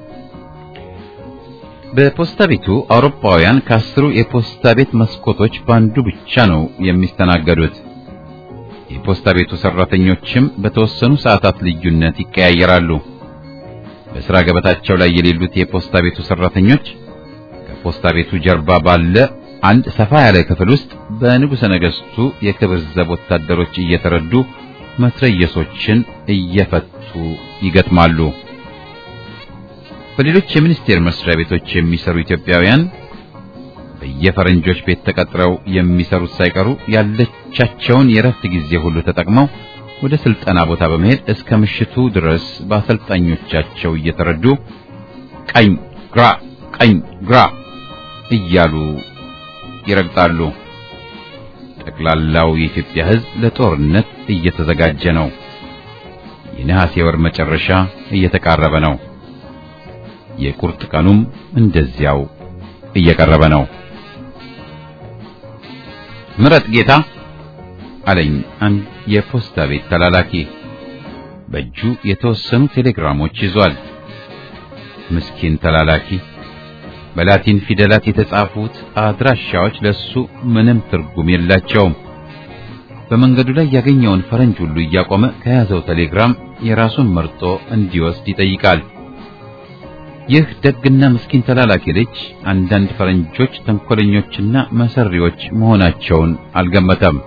በፖስታ ቤቱ አውሮፓውያን ከአስሩ የፖስታ ቤት መስኮቶች በአንዱ ብቻ ነው የሚስተናገዱት። የፖስታ ቤቱ ሰራተኞችም በተወሰኑ ሰዓታት ልዩነት ይቀያየራሉ። በሥራ ገበታቸው ላይ የሌሉት የፖስታ ቤቱ ሰራተኞች ከፖስታ ቤቱ ጀርባ ባለ አንድ ሰፋ ያለ ክፍል ውስጥ በንጉሠ ነገሥቱ የክብር ዘብ ወታደሮች እየተረዱ መትረየሶችን እየፈቱ ይገጥማሉ። በሌሎች የሚኒስቴር መስሪያ ቤቶች የሚሰሩ ኢትዮጵያውያን በየፈረንጆች ቤት ተቀጥረው የሚሰሩት ሳይቀሩ ያለቻቸውን የረፍት ጊዜ ሁሉ ተጠቅመው ወደ ስልጠና ቦታ በመሄድ እስከ ምሽቱ ድረስ በአሰልጣኞቻቸው እየተረዱ ቀኝ ግራ፣ ቀኝ ግራ እያሉ ይረግጣሉ። ጠቅላላው የኢትዮጵያ ሕዝብ ለጦርነት እየተዘጋጀ ነው። የነሐሴ ወር መጨረሻ እየተቃረበ ነው። የቁርጥ ቀኑም እንደዚያው እየቀረበ ነው። ምረጥ ጌታ አለኝ አንድ የፖስታ ቤት ተላላኪ። በእጁ የተወሰኑ ቴሌግራሞች ይዟል። ምስኪን ተላላኪ። በላቲን ፊደላት የተጻፉት አድራሻዎች ለሱ ምንም ትርጉም የላቸውም። በመንገዱ ላይ ያገኘውን ፈረንጅ ሁሉ እያቆመ ከያዘው ቴሌግራም የራሱን መርጦ እንዲወስድ ይጠይቃል። ይህ ደግና ምስኪን ተላላኪ ልጅ አንዳንድ ፈረንጆች ተንኮለኞችና መሰሪዎች መሆናቸውን አልገመተም።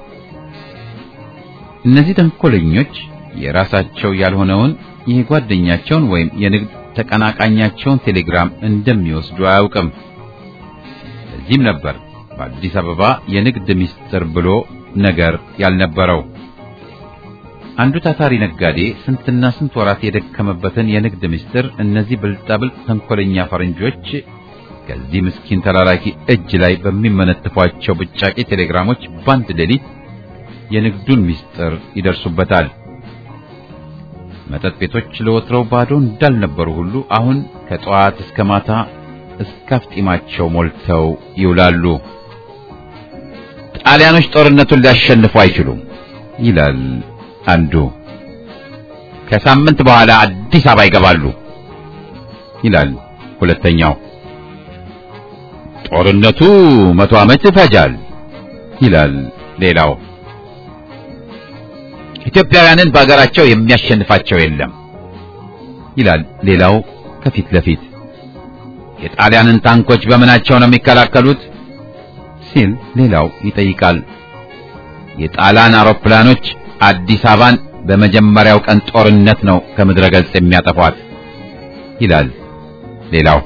እነዚህ ተንኮለኞች የራሳቸው ያልሆነውን የጓደኛቸውን ወይም የንግድ ተቀናቃኛቸውን ቴሌግራም እንደሚወስዱ አያውቅም። እዚህም ነበር በአዲስ አበባ የንግድ ምስጢር ብሎ ነገር ያልነበረው። አንዱ ታታሪ ነጋዴ ስንትና ስንት ወራት የደከመበትን የንግድ ምስጢር እነዚህ ብልጣብልጥ ተንኮለኛ ፈረንጆች ከዚህ ምስኪን ተላላኪ እጅ ላይ በሚመነትፏቸው ብጫቂ ቴሌግራሞች በአንድ ሌሊት የንግዱን ምስጢር ይደርሱበታል። መጠጥ ቤቶች ለወትሮው ባዶ እንዳልነበሩ ሁሉ አሁን ከጠዋት እስከ ማታ እስከ አፍጢማቸው ሞልተው ይውላሉ። ጣሊያኖች ጦርነቱን ሊያሸንፉ አይችሉም ይላል አንዱ። ከሳምንት በኋላ አዲስ አበባ ይገባሉ ይላል ሁለተኛው። ጦርነቱ መቶ ዓመት ይፈጃል ይላል ሌላው። ኢትዮጵያውያንን በአገራቸው የሚያሸንፋቸው የለም ይላል ሌላው ከፊት ለፊት። የጣሊያንን ታንኮች በምናቸው ነው የሚከላከሉት ሲል ሌላው ይጠይቃል። የጣሊያን አውሮፕላኖች አዲስ አበባን በመጀመሪያው ቀን ጦርነት ነው ከምድረ ገጽ የሚያጠፏት ይላል ሌላው።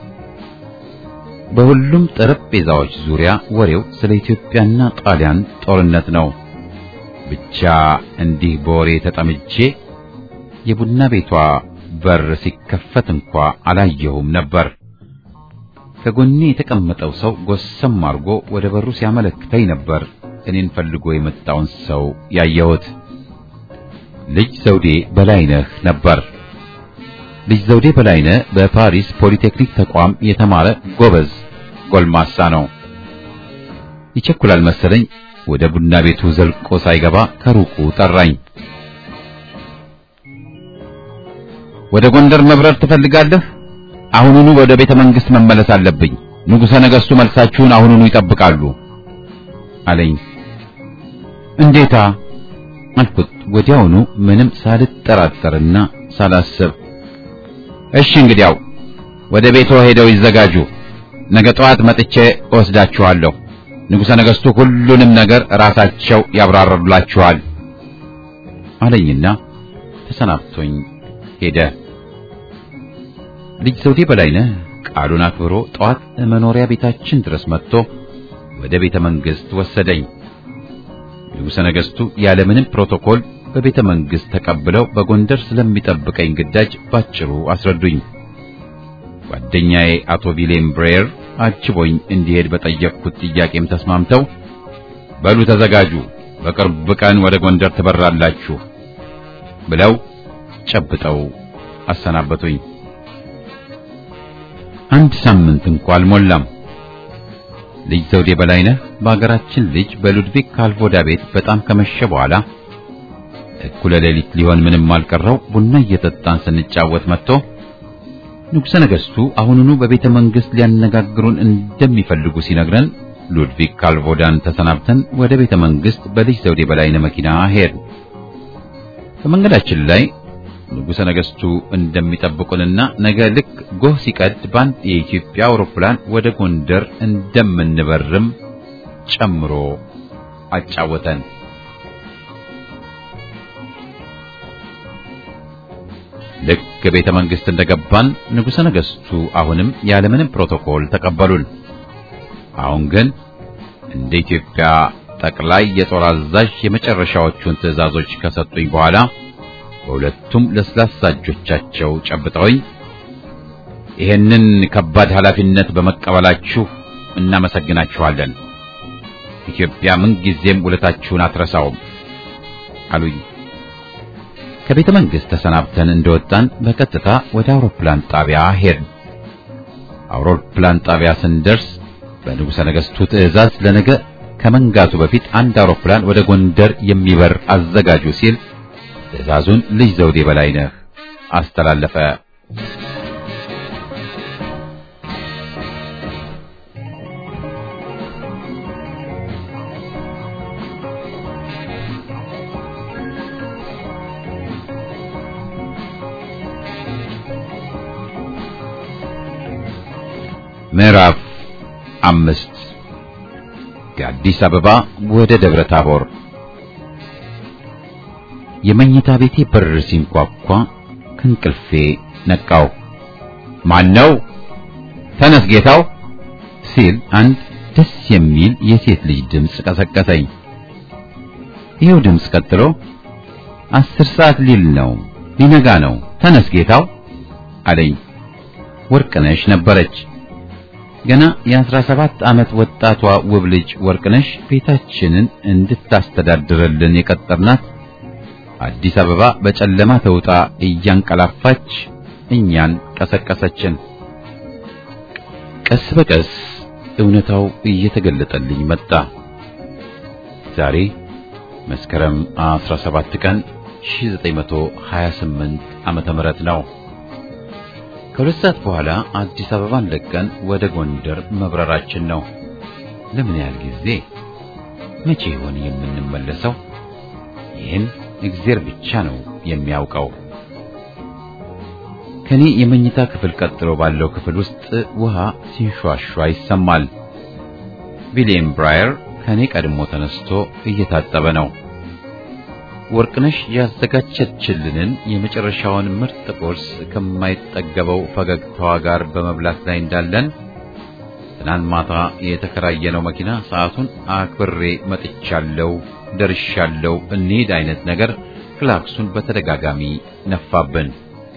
በሁሉም ጠረጴዛዎች ዙሪያ ወሬው ስለ ኢትዮጵያና ጣሊያን ጦርነት ነው። ብቻ እንዲህ በወሬ ተጠምጄ የቡና ቤቷ በር ሲከፈት እንኳ አላየሁም ነበር። ከጎኔ የተቀመጠው ሰው ጎሰም አድርጎ ወደ በሩ ሲያመለክተኝ ነበር እኔን ፈልጎ የመጣውን ሰው ያየሁት። ልጅ ዘውዴ በላይነህ ነበር። ልጅ ዘውዴ በላይነህ በፓሪስ ፖሊቴክኒክ ተቋም የተማረ ጎበዝ ጎልማሳ ነው። ይቸኩላል መሰለኝ ወደ ቡና ቤቱ ዘልቆ ሳይገባ ከሩቁ ጠራኝ። ወደ ጎንደር መብረር ትፈልጋለህ? አሁኑኑ ወደ ቤተ መንግሥት መመለስ አለብኝ። ንጉሠ ነገሥቱ መልሳችሁን አሁኑኑ ይጠብቃሉ አለኝ። እንዴታ አልኩት ወዲያውኑ ምንም ሳልጠራጠርና ሳላስብ። እሺ እንግዲያው ወደ ቤቶ ሄደው ይዘጋጁ። ነገ ጠዋት መጥቼ እወስዳችኋለሁ። ንጉሠ ነገሥቱ ሁሉንም ነገር ራሳቸው ያብራሩላችኋል አለኝና ተሰናብቶኝ ሄደ። ልጅ ዘውዴ በላይነህ ቃሉን አክብሮ ጠዋት መኖሪያ ቤታችን ድረስ መጥቶ ወደ ቤተ መንግሥት ወሰደኝ። ንጉሠ ነገሥቱ ያለምንም ፕሮቶኮል በቤተ መንግሥት ተቀብለው በጎንደር ስለሚጠብቀኝ ግዳጅ ባጭሩ አስረዱኝ። ጓደኛዬ አቶ ቪሌም ብሬር አጅቦኝ እንዲሄድ በጠየቅኩት ጥያቄም ተስማምተው በሉ ተዘጋጁ፣ በቅርብ ቀን ወደ ጎንደር ትበራላችሁ ብለው ጨብጠው አሰናበቱኝ። አንድ ሳምንት እንኳ አልሞላም። ልጅ ዘውዴ በላይነህ በአገራችን ልጅ በሉድቪክ ካልቮዳ ቤት በጣም ከመሸ በኋላ እኩለ ሌሊት ሊሆን ምንም አልቀረው ቡና እየጠጣን ስንጫወት መጥቶ ንጉሠ ነገሥቱ አሁኑኑ በቤተ መንግሥት ሊያነጋግሩን እንደሚፈልጉ ሲነግረን ሉድቪክ ካልቮዳን ተሰናብተን ወደ ቤተ መንግሥት በልጅ ዘውዴ በላይነህ መኪና ሄድ። በመንገዳችን ላይ ንጉሠ ነገሥቱ እንደሚጠብቁንና ነገ ልክ ጎህ ሲቀድ በአንድ የኢትዮጵያ አውሮፕላን ወደ ጎንደር እንደምንበርም ጨምሮ አጫወተን። ልክ ቤተ መንግስት እንደገባን ንጉሠ ነገሥቱ አሁንም ያለምንም ፕሮቶኮል ተቀበሉን። አሁን ግን እንደ ኢትዮጵያ ጠቅላይ የጦር አዛዥ የመጨረሻዎቹን ትዕዛዞች ከሰጡኝ በኋላ በሁለቱም ለስላሳ እጆቻቸው ጨብጠውኝ ይሄንን ከባድ ኃላፊነት በመቀበላችሁ እናመሰግናችኋለን። ኢትዮጵያ ምንጊዜም ውለታችሁን አትረሳውም አሉኝ። ከቤተ መንግሥት ተሰናብተን እንደወጣን በቀጥታ ወደ አውሮፕላን ጣቢያ ሄድን። አውሮፕላን ጣቢያ ስንደርስ በንጉሠ ነገሥቱ ትዕዛዝ ለነገ ከመንጋቱ በፊት አንድ አውሮፕላን ወደ ጎንደር የሚበር አዘጋጁ ሲል ትዕዛዙን ልጅ ዘውዴ በላይነህ አስተላለፈ። ምዕራፍ አምስት ከአዲስ አበባ ወደ ደብረ ታቦር። የመኝታ ቤቴ በር ሲንኳኳ ከእንቅልፌ ነቃው። ማን ነው? ተነስ ጌታው ሲል አንድ ደስ የሚል የሴት ልጅ ድምፅ ቀሰቀሰኝ። ይኸው ድምፅ ቀጥሎ አስር ሰዓት ሊል ነው፣ ሊነጋ ነው፣ ተነስ ጌታው አለኝ። ወርቅነሽ ነበረች። ገና የአስራ ሰባት ዓመት ወጣቷ ውብ ልጅ ወርቅነሽ ቤታችንን እንድታስተዳድርልን የቀጠርናት አዲስ አበባ በጨለማ ተውጣ እያንቀላፋች እኛን ቀሰቀሰችን። ቀስ በቀስ እውነታው እየተገለጠልኝ መጣ። ዛሬ መስከረም 17 ቀን 1928 ዓመተ ምህረት ነው። ከሁለት ሰዓት በኋላ አዲስ አበባን ለቀን ወደ ጎንደር መብረራችን ነው። ለምን ያህል ጊዜ? መቼ ይሆን የምንመለሰው? ይህን እግዚአብሔር ብቻ ነው የሚያውቀው። ከኔ የመኝታ ክፍል ቀጥሎ ባለው ክፍል ውስጥ ውሃ ሲንሿሿ ይሰማል። ዊሊየም ብራየር ከኔ ቀድሞ ተነስቶ እየታጠበ ነው። ወርቅነሽ ያዘጋጀችልንን የመጨረሻውን ምርጥ ቁርስ ከማይጠገበው ፈገግታዋ ጋር በመብላት ላይ እንዳለን ትናንት ማታ የተከራየነው መኪና ሰዓቱን አክብሬ መጥቻለሁ፣ ደርሻለሁ፣ እንሂድ አይነት ነገር ክላክሱን በተደጋጋሚ ነፋብን።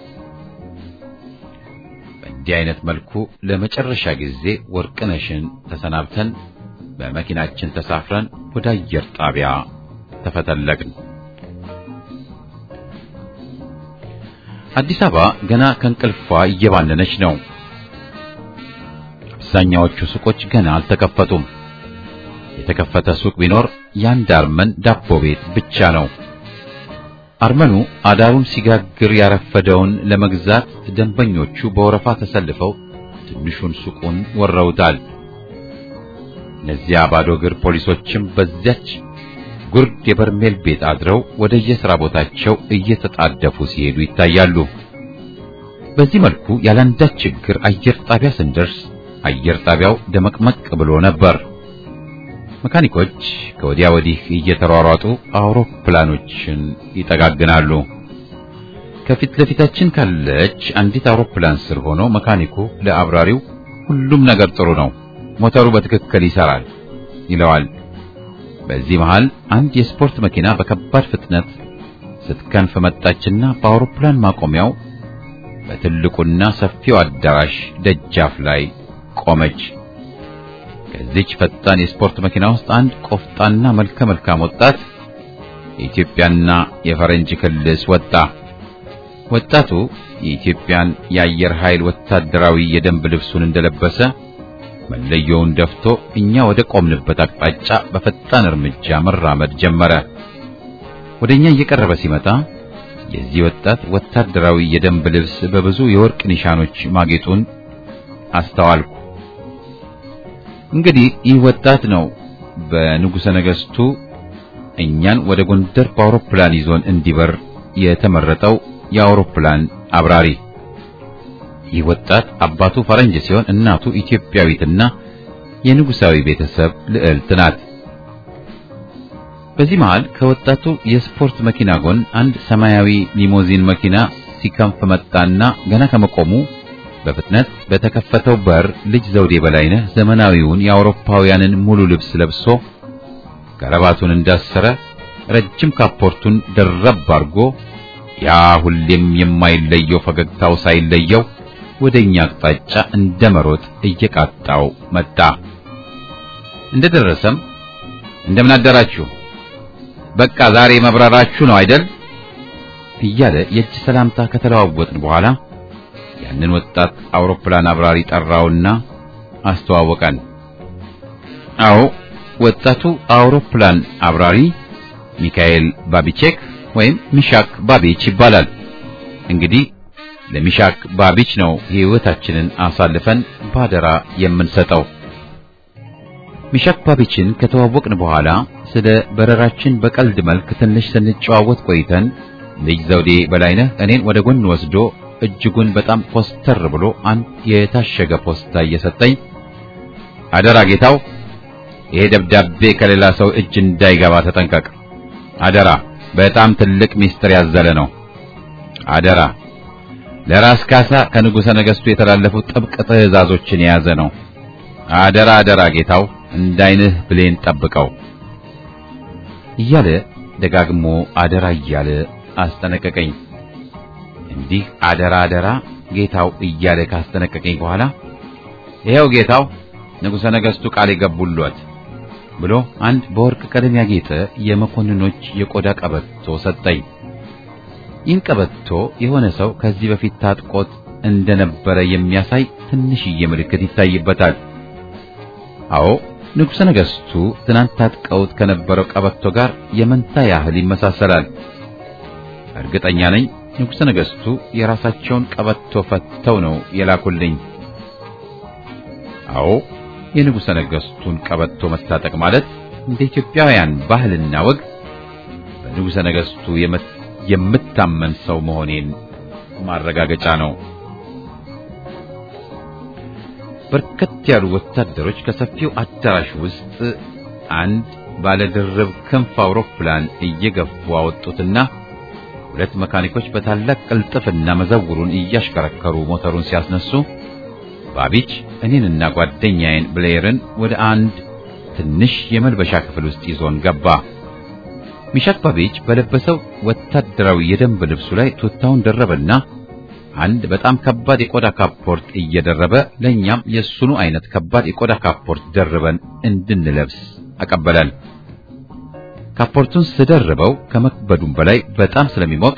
በእንዲህ አይነት መልኩ ለመጨረሻ ጊዜ ወርቅነሽን ተሰናብተን በመኪናችን ተሳፍረን ወደ አየር ጣቢያ ተፈተለቅን። አዲስ አበባ ገና ከእንቅልፏ እየባነነች ነው። አብዛኛዎቹ ሱቆች ገና አልተከፈቱም። የተከፈተ ሱቅ ቢኖር የአንድ አርመን ዳቦ ቤት ብቻ ነው። አርመኑ አዳሩን ሲጋግር ያረፈደውን ለመግዛት ደንበኞቹ በወረፋ ተሰልፈው ትንሹን ሱቁን ወረውታል። እነዚያ ባዶ እግር ፖሊሶችም በዚያች ጉርድ የበርሜል ቤት አድረው ወደ የሥራ ቦታቸው እየተጣደፉ ሲሄዱ ይታያሉ። በዚህ መልኩ ያለአንዳች ችግር አየር ጣቢያ ስንደርስ አየር ጣቢያው ደመቅመቅ ብሎ ነበር። መካኒኮች ከወዲያ ወዲህ እየተሯሯጡ አውሮፕላኖችን ይጠጋግናሉ። ከፊት ለፊታችን ካለች አንዲት አውሮፕላን ስር ሆኖ መካኒኩ ለአብራሪው ሁሉም ነገር ጥሩ ነው፣ ሞተሩ በትክክል ይሰራል ይለዋል። በዚህ መሃል አንድ የስፖርት መኪና በከባድ ፍጥነት ስትከንፍ መጣችና በአውሮፕላን ማቆሚያው በትልቁና ሰፊው አዳራሽ ደጃፍ ላይ ቆመች። ከዚች ፈጣን የስፖርት መኪና ውስጥ አንድ ቆፍጣና መልከ መልካም ወጣት የኢትዮጵያና የፈረንጅ ክልስ ወጣ። ወጣቱ የኢትዮጵያን የአየር ኃይል ወታደራዊ የደንብ ልብሱን እንደለበሰ መለዮውን ደፍቶ እኛ ወደ ቆምንበት አቅጣጫ በፈጣን እርምጃ መራመድ ጀመረ። ወደኛ እየቀረበ ሲመጣ የዚህ ወጣት ወታደራዊ የደንብ ልብስ በብዙ የወርቅ ኒሻኖች ማጌጡን አስተዋልኩ። እንግዲህ ይህ ወጣት ነው በንጉሠ ነገሥቱ እኛን ወደ ጎንደር በአውሮፕላን ይዞን እንዲበር የተመረጠው የአውሮፕላን አብራሪ። ይህ ወጣት አባቱ ፈረንጅ ሲሆን እናቱ ኢትዮጵያዊትና የንጉሳዊ ቤተሰብ ልዕልት ናት። በዚህ መሃል ከወጣቱ የስፖርት መኪና ጎን አንድ ሰማያዊ ሊሞዚን መኪና ሲከንፍ መጣና ገና ከመቆሙ በፍጥነት በተከፈተው በር ልጅ ዘውዴ በላይነህ ዘመናዊውን የአውሮፓውያንን ሙሉ ልብስ ለብሶ ከረባቱን እንዳሰረ ረጅም ካፖርቱን ደረብ አድርጎ ያ ሁሌም የማይለየው ፈገግታው ሳይለየው ወደኛ አቅጣጫ እንደ መሮጥ እየቃጣው መጣ። እንደደረሰም እንደምን አደራችሁ፣ በቃ ዛሬ መብረራችሁ ነው አይደል? እያለ የእጅ ሰላምታ ከተለዋወጥን በኋላ ያንን ወጣት አውሮፕላን አብራሪ ጠራውና አስተዋወቀን። አዎ ወጣቱ አውሮፕላን አብራሪ ሚካኤል ባቢቼክ ወይም ሚሻክ ባቢች ይባላል። እንግዲህ ለሚሻክ ባቢች ነው ሕይወታችንን አሳልፈን ባደራ የምንሰጠው። ሚሻክ ባቢችን ከተዋወቅን በኋላ ስለ በረራችን በቀልድ መልክ ትንሽ ስንጨዋወት ቆይተን ልጅ ዘውዴ በላይነህ እኔን ወደ ጎን ወስዶ እጅጉን በጣም ኮስተር ብሎ አንድ የታሸገ ፖስታ እየሰጠኝ አደራ ጌታው፣ ይሄ ደብዳቤ ከሌላ ሰው እጅ እንዳይገባ ተጠንቀቅ። አደራ፣ በጣም ትልቅ ሚስጥር ያዘለ ነው። አደራ፣ ለራስ ካሳ ከንጉሠ ነገሥቱ የተላለፉ ጥብቅ ትእዛዞችን የያዘ ነው። አደራ አደራ ጌታው፣ እንዳይንህ ብሌን ጠብቀው እያለ ደጋግሞ አደራ እያለ አስጠነቀቀኝ። እንዲህ አደራ አደራ ጌታው እያለ ካስጠነቀቀኝ በኋላ ይሄው ጌታው ንጉሠ ነገሥቱ ቃል የገቡልዎት ብሎ አንድ በወርቅ ቀለም ያጌጠ የመኮንኖች የቆዳ ቀበቶ ሰጠኝ። ይህን ቀበቶ የሆነ ሰው ከዚህ በፊት ታጥቆት እንደነበረ የሚያሳይ ትንሽዬ ምልክት ይታይበታል። አዎ ንጉሠ ነገሥቱ ትናንት ታጥቀውት ከነበረው ቀበቶ ጋር የመንታ ያህል ይመሳሰላል። እርግጠኛ ነኝ ንጉሠ ነገሥቱ የራሳቸውን ቀበቶ ፈተው ነው የላኩልኝ። አዎ የንጉሠ ነገሥቱን ቀበቶ መስታጠቅ ማለት እንደ ኢትዮጵያውያን ባህልና ወግ በንጉሠ ነገሥቱ የምታመን ሰው መሆኔን ማረጋገጫ ነው። በርከት ያሉ ወታደሮች ከሰፊው አዳራሽ ውስጥ አንድ ባለድርብ ክንፍ አውሮፕላን እየገፉ አወጡትና ሁለት መካኒኮች በታላቅ ቅልጥፍና መዘውሩን እያሽከረከሩ ሞተሩን ሲያስነሱ ባቢች እኔንና ጓደኛዬን ብሌየርን ወደ አንድ ትንሽ የመልበሻ ክፍል ውስጥ ይዞን ገባ። ሚሻክ ባቢች በለበሰው ወታደራዊ የደንብ ልብሱ ላይ ቱታውን ደረበና አንድ በጣም ከባድ የቆዳ ካፖርት እየደረበ ለኛም የሱኑ አይነት ከባድ የቆዳ ካፖርት ደርበን እንድንለብስ አቀበለን። ካፖርቱን ስደርበው ከመክበዱም በላይ በጣም ስለሚሞቅ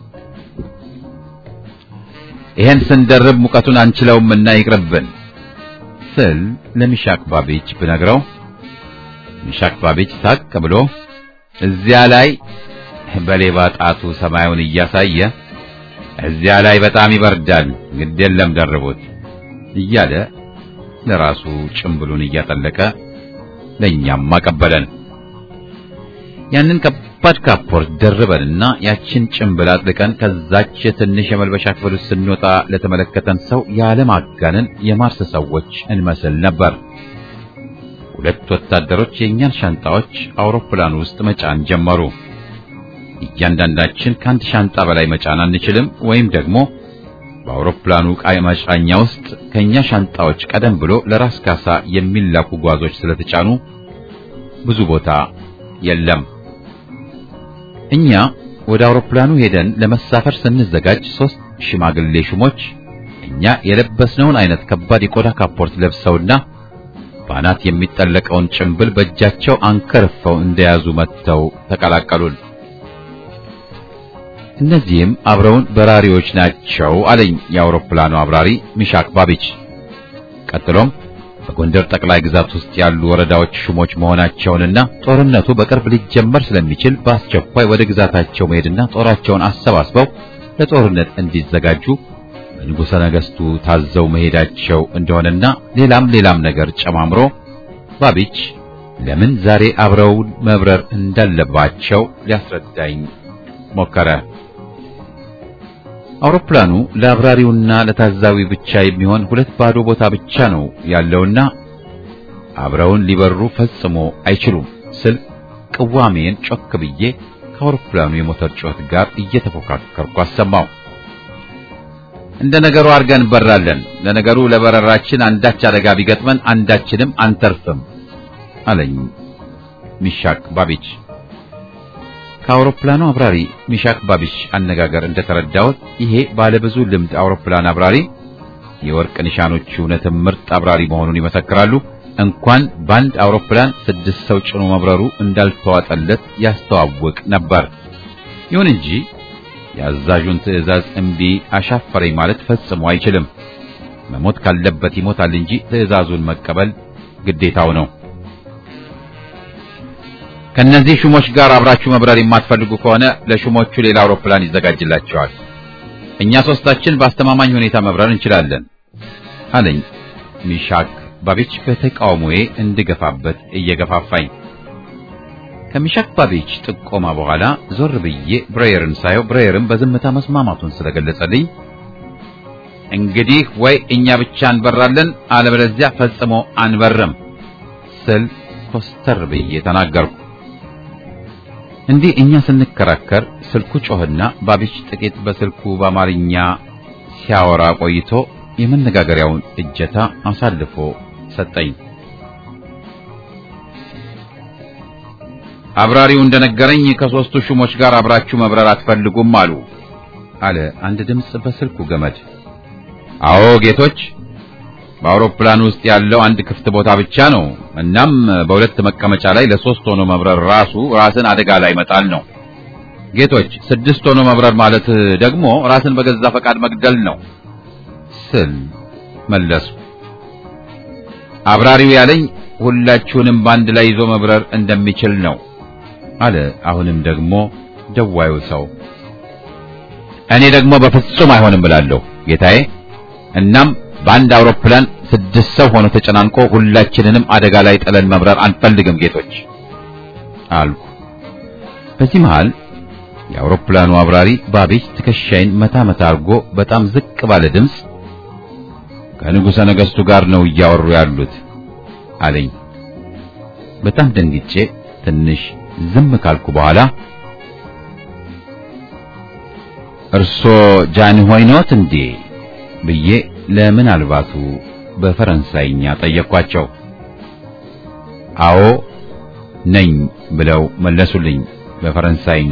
ይሄን ስንደርብ ሙቀቱን አንችለውም እና ይቅርብን ስል ለሚሻክ ባቢች ብነግረው ሚሻክ ባቢች ሳቅ ብሎ እዚያ ላይ በሌባ ጣቱ ሰማዩን እያሳየ እዚያ ላይ በጣም ይበርዳል፣ ግድ የለም ደርቡት እያለ ለራሱ ጭምብሉን እያጠለቀ ለኛም አቀበለን። ያንን ከባድ ካፖርት ደርበንና ያችን ጭምብል አጥልቀን ከዛች ትንሽ የመልበሻ ክፍል ውስጥ ስንወጣ ለተመለከተን ሰው ያለማጋነን የማርስ ሰዎች እንመስል ነበር። ሁለት ወታደሮች የእኛን ሻንጣዎች አውሮፕላን ውስጥ መጫን ጀመሩ። እያንዳንዳችን ከአንድ ሻንጣ በላይ መጫን አንችልም፣ ወይም ደግሞ በአውሮፕላኑ ዕቃ መጫኛ ውስጥ ከኛ ሻንጣዎች ቀደም ብሎ ለራስ ካሳ የሚላኩ ጓዞች ስለተጫኑ ብዙ ቦታ የለም። እኛ ወደ አውሮፕላኑ ሄደን ለመሳፈር ስንዘጋጅ ሶስት ሽማግሌ ሹሞች እኛ የለበስነውን አይነት ከባድ የቆዳ ካፖርት ለብሰውና በአናት የሚጠለቀውን ጭምብል በእጃቸው አንከርፈው እንደያዙ መጥተው ተቀላቀሉን። እነዚህም አብረውን በራሪዎች ናቸው አለኝ የአውሮፕላኑ አብራሪ ሚሻክ ባቢች። ቀጥሎም በጎንደር ጠቅላይ ግዛት ውስጥ ያሉ ወረዳዎች ሹሞች መሆናቸውንና ጦርነቱ በቅርብ ሊጀመር ስለሚችል በአስቸኳይ ወደ ግዛታቸው መሄድና ጦራቸውን አሰባስበው ለጦርነት እንዲዘጋጁ በንጉሠ ነገሥቱ ታዘው መሄዳቸው እንደሆነና ሌላም ሌላም ነገር ጨማምሮ ባቢች ለምን ዛሬ አብረውን መብረር እንዳለባቸው ሊያስረዳኝ ሞከረ። አውሮፕላኑ ለአብራሪውና ለታዛዊ ብቻ የሚሆን ሁለት ባዶ ቦታ ብቻ ነው ያለውና አብረውን ሊበሩ ፈጽሞ አይችሉም ስል ቅዋሜን ጮክ ብዬ ከአውሮፕላኑ የሞተር ጩኸት ጋር እየተፎካከርኩ አሰማው። እንደ ነገሩ አድርገን እንበራለን። ለነገሩ ለበረራችን አንዳች አደጋ ቢገጥመን አንዳችንም አንተርፍም አለኝ ሚሻክ ባቢች። ከአውሮፕላኑ አብራሪ ሚሻክ ባቢች አነጋገር እንደተረዳሁት ይሄ ባለብዙ ልምድ አውሮፕላን አብራሪ የወርቅ ኒሻኖቹ እውነትም ምርጥ አብራሪ መሆኑን ይመሰክራሉ። እንኳን በአንድ አውሮፕላን ስድስት ሰው ጭኖ መብረሩ እንዳልተዋጠለት ያስተዋውቅ ነበር። ይሁን እንጂ የአዛዡን ትዕዛዝ እምቢ አሻፈረኝ ማለት ፈጽሞ አይችልም። መሞት ካለበት ይሞታል እንጂ ትዕዛዙን መቀበል ግዴታው ነው። ከነዚህ ሹሞች ጋር አብራችሁ መብረር የማትፈልጉ ከሆነ ለሹሞቹ ሌላ አውሮፕላን ይዘጋጅላቸዋል። እኛ ሶስታችን በአስተማማኝ ሁኔታ መብረር እንችላለን አለኝ ሚሻክ ባቢች በተቃውሞዬ እንድገፋበት እየገፋፋኝ። ከሚሻክ ባቢች ጥቆማ በኋላ ዞር ብዬ ብሬየርን ሳየው ብሬየርን በዝምታ መስማማቱን ስለገለጸልኝ እንግዲህ ወይ እኛ ብቻ እንበራለን አለበለዚያ ፈጽሞ አንበርም ስል ኮስተር ብዬ ተናገርኩ። እንዲህ እኛ ስንከራከር ስልኩ ጮህና ባቢች ጥቂት በስልኩ በአማርኛ ሲያወራ ቆይቶ የመነጋገሪያውን እጀታ አሳልፎ ሰጠኝ። አብራሪው እንደነገረኝ ከሦስቱ ሹሞች ጋር አብራችሁ መብረር አትፈልጉም አሉ አለ አንድ ድምፅ በስልኩ ገመድ። አዎ ጌቶች፣ በአውሮፕላን ውስጥ ያለው አንድ ክፍት ቦታ ብቻ ነው። እናም በሁለት መቀመጫ ላይ ለሶስት ሆኖ መብረር ራሱ ራስን አደጋ ላይ መጣል ነው። ጌቶች፣ ስድስት ሆኖ መብረር ማለት ደግሞ ራስን በገዛ ፈቃድ መግደል ነው ስል መለሱ። አብራሪው ያለኝ ሁላችሁንም በአንድ ላይ ይዞ መብረር እንደሚችል ነው አለ። አሁንም ደግሞ ደዋዩ ሰው እኔ ደግሞ በፍጹም አይሆንም ብላለሁ ጌታዬ። እናም በአንድ አውሮፕላን ስድስት ሰው ሆኖ ተጨናንቆ ሁላችንንም አደጋ ላይ ጥለን መብረር አንፈልግም ጌቶች አልኩ። በዚህ መሃል የአውሮፕላኑ አብራሪ ባቢች ትከሻይን መታ መታ አድርጎ በጣም ዝቅ ባለ ድምፅ ከንጉሠ ነገሥቱ ጋር ነው እያወሩ ያሉት አለኝ። በጣም ደንግጬ ትንሽ ዝም ካልኩ በኋላ እርሶ ጃንሆይ ኖት እንዴ ብዬ ለምናልባቱ በፈረንሳይኛ ጠየቅኳቸው። አዎ ነኝ ብለው መለሱልኝ በፈረንሳይኛ።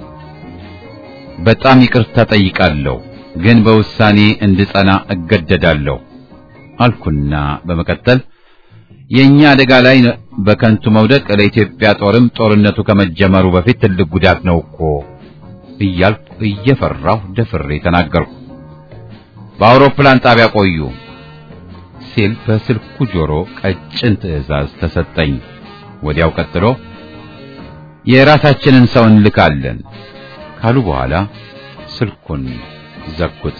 በጣም ይቅርታ ጠይቃለሁ፣ ግን በውሳኔ እንድጸና እገደዳለሁ አልኩና በመቀጠል የኛ አደጋ ላይ በከንቱ መውደቅ ለኢትዮጵያ ጦርም ጦርነቱ ከመጀመሩ በፊት ትልቅ ጉዳት ነው እኮ እያልኩ እየፈራሁ ደፍሬ ተናገርኩ። በአውሮፕላን ጣቢያ ቆዩ ሲል በስልኩ ጆሮ ቀጭን ትዕዛዝ ተሰጠኝ። ወዲያው ቀጥሎ የራሳችንን ሰው እንልካለን ካሉ በኋላ ስልኩን ዘጉት።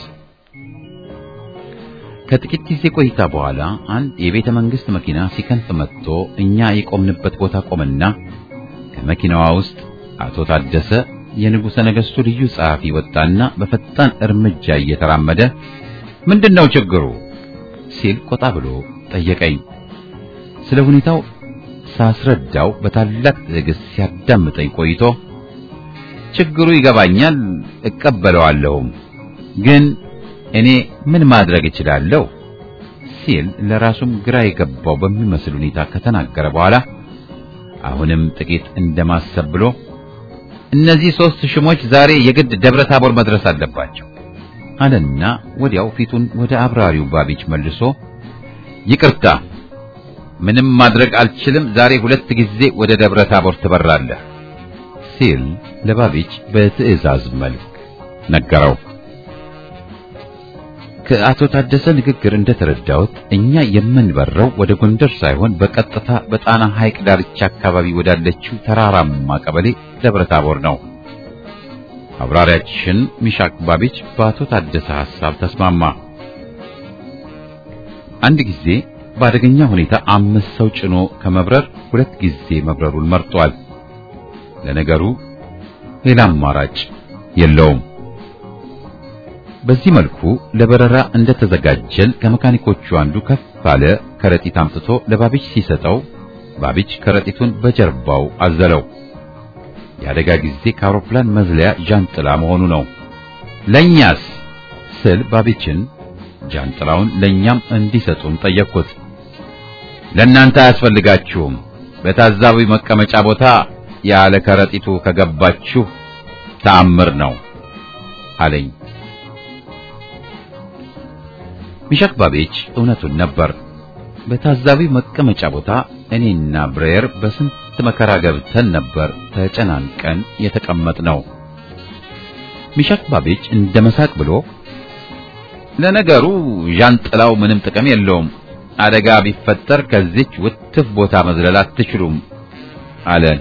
ከጥቂት ጊዜ ቆይታ በኋላ አንድ የቤተ መንግስት መኪና ሲከንፍ መጥቶ እኛ የቆምንበት ቦታ ቆመና ከመኪናዋ ውስጥ አቶ ታደሰ የንጉሠ ነገሥቱ ልዩ ጸሐፊ ወጣና በፈጣን እርምጃ እየተራመደ ምንድነው ችግሩ ሲል ቆጣ ብሎ ጠየቀኝ። ስለ ሁኔታው ሳስረዳው በታላቅ ትዕግስት ሲያዳምጠኝ ቆይቶ ችግሩ ይገባኛል፣ እቀበለዋለሁም ግን እኔ ምን ማድረግ እችላለሁ ሲል ለራሱም ግራ የገባው በሚመስል ሁኔታ ከተናገረ በኋላ አሁንም ጥቂት እንደማሰብ ብሎ እነዚህ ሶስት ሽሞች ዛሬ የግድ ደብረ ታቦር መድረስ አለባቸው አለና ወዲያው ፊቱን ወደ አብራሪው ባቢች መልሶ ይቅርታ፣ ምንም ማድረግ አልችልም፣ ዛሬ ሁለት ጊዜ ወደ ደብረ ታቦር ትበራለህ ሲል ለባቢች በትዕዛዝ መልክ ነገረው። ከአቶ ታደሰ ንግግር እንደተረዳሁት እኛ የምንበረው ወደ ጎንደር ሳይሆን በቀጥታ በጣና ሐይቅ ዳርቻ አካባቢ ወዳለችው ተራራማ ቀበሌ ደብረ ታቦር ነው። አብራሪያችን ሚሻክ ባቢች በአቶ ታደሰ ሐሳብ ተስማማ። አንድ ጊዜ በአደገኛ ሁኔታ አምስት ሰው ጭኖ ከመብረር ሁለት ጊዜ መብረሩን መርጧል። ለነገሩ ሌላ አማራጭ የለውም። በዚህ መልኩ ለበረራ እንደተዘጋጀን ከመካኒኮቹ አንዱ ከፍ ባለ ከረጢት አምጥቶ ለባቢች ሲሰጠው ባቢች ከረጢቱን በጀርባው አዘለው። የአደጋ ጊዜ ከአውሮፕላን መዝለያ ዣንጥላ መሆኑ ነው። ለኛስ ስል ባቢችን ጃንጥላውን ለኛም እንዲሰጡን ጠየቅኩት። ለእናንተ አያስፈልጋችሁም፣ በታዛቢ መቀመጫ ቦታ ያለ ከረጢቱ ከገባችሁ ተአምር ነው አለኝ። ሚሻክ ባቤች እውነቱን ነበር። በታዛቢ መቀመጫ ቦታ እኔና ብሬየር በስንት መከራ ገብተን ነበር ተጨናንቀን የተቀመጥነው። ሚሻክ ባቤች እንደ መሳቅ ብሎ ለነገሩ ዣንጥላው ምንም ጥቅም የለውም፣ አደጋ ቢፈጠር ከዚች ውትፍ ቦታ መዝለል አትችሉም አለን።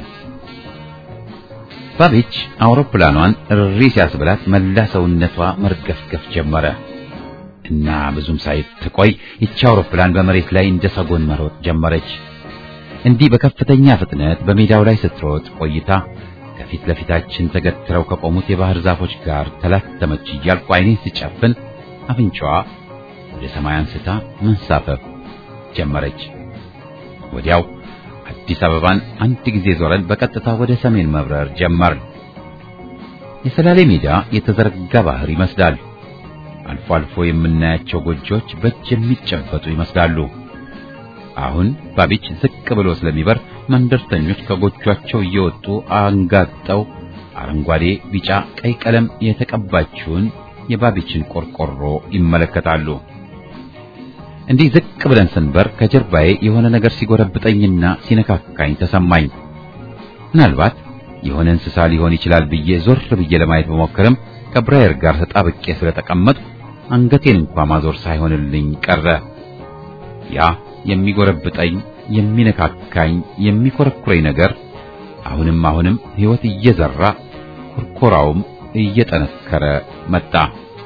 ባቤች አውሮፕላኗን እሪ ሲያስብላት መላ ሰውነቷ መርገፍገፍ ጀመረ እና ብዙም ሳይትቆይ ይቺ አውሮፕላን በመሬት ላይ እንደ ሰጎን መሮጥ ጀመረች። እንዲህ በከፍተኛ ፍጥነት በሜዳው ላይ ስትሮጥ ቆይታ ከፊት ለፊታችን ተገትረው ከቆሙት የባህር ዛፎች ጋር ተላተመች እያልኩ ዓይኔን ስጨፍን አፍንጫዋ ወደ ሰማይ አንስታ መንሳፈፍ ጀመረች። ወዲያው አዲስ አበባን አንድ ጊዜ ዞረን በቀጥታ ወደ ሰሜን መብረር ጀመርን። የሰላሌ ሜዳ የተዘረጋ ባህር ይመስላል። አልፎ አልፎ የምናያቸው ጎጆዎች በእጅ የሚጨበጡ ይመስላሉ። አሁን ባቢች ዝቅ ብሎ ስለሚበር መንደርተኞች ከጎጇቸው እየወጡ አንጋጠው አረንጓዴ፣ ቢጫ፣ ቀይ ቀለም የተቀባችውን የባቢችን ቆርቆሮ ይመለከታሉ። እንዲህ ዝቅ ብለን ስንበር ከጀርባዬ የሆነ ነገር ሲጎረብጠኝና ሲነካካኝ ተሰማኝ። ምናልባት የሆነ እንስሳ ሊሆን ይችላል ብዬ ዞር ብዬ ለማየት በሞክርም ከብራየር ጋር ተጣብቄ ስለተቀመጥኩ አንገቴን እንኳ ማዞር ሳይሆንልኝ ቀረ። ያ የሚጎረብጠኝ፣ የሚነካካኝ፣ የሚኮረኩረኝ ነገር አሁንም አሁንም ሕይወት እየዘራ ኩርኮራውም እየጠነከረ መጣ።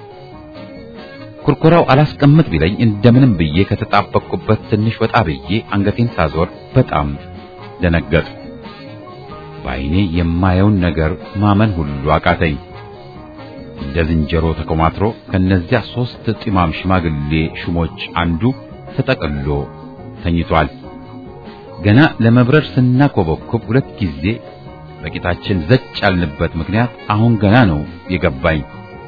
ኩርኮራው አላስቀምጥ ቢለኝ እንደምንም ብዬ ከተጣበቅኩበት ትንሽ ወጣ ብዬ አንገቴን ሳዞር በጣም ደነገጥኩ። በዓይኔ የማየውን ነገር ማመን ሁሉ አቃተኝ። እንደ ዝንጀሮ ተኮማትሮ ከነዚያ ሦስት ጢማም ሽማግሌ ሹሞች አንዱ ተጠቅሎ ተኝቷል። ገና ለመብረር ስናኮበኩብ ሁለት ጊዜ በቂጣችን ዘጭ ያልንበት ምክንያት አሁን ገና ነው የገባኝ።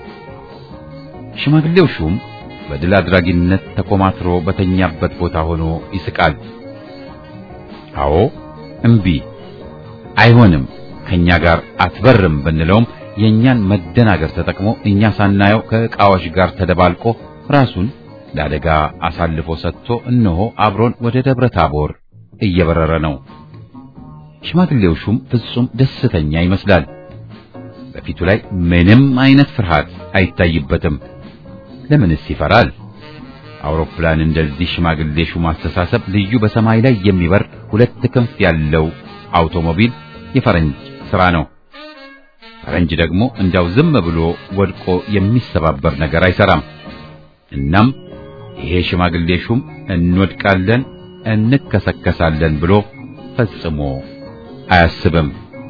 ሽማግሌው ሹም በድል አድራጊነት ተኮማትሮ በተኛበት ቦታ ሆኖ ይስቃል። አዎ እምቢ፣ አይሆንም፣ ከኛ ጋር አትበርም ብንለውም የእኛን መደናገር ተጠቅሞ እኛ ሳናየው ከዕቃዎች ጋር ተደባልቆ ራሱን ለአደጋ አሳልፎ ሰጥቶ እነሆ አብሮን ወደ ደብረ ታቦር እየበረረ ነው። ሽማግሌው ሹም ፍጹም ደስተኛ ይመስላል። በፊቱ ላይ ምንም አይነት ፍርሃት አይታይበትም። ለምንስ ይፈራል? አውሮፕላን እንደዚህ ሽማግሌ ሹም አስተሳሰብ ልዩ በሰማይ ላይ የሚበር ሁለት ክንፍ ያለው አውቶሞቢል የፈረንጅ ሥራ ነው። ፈረንጅ ደግሞ እንዳው ዝም ብሎ ወድቆ የሚሰባበር ነገር አይሰራም። እናም ይሄ ሽማግሌ ሹም እንወድቃለን፣ እንከሰከሳለን ብሎ ፈጽሞ አያስብም።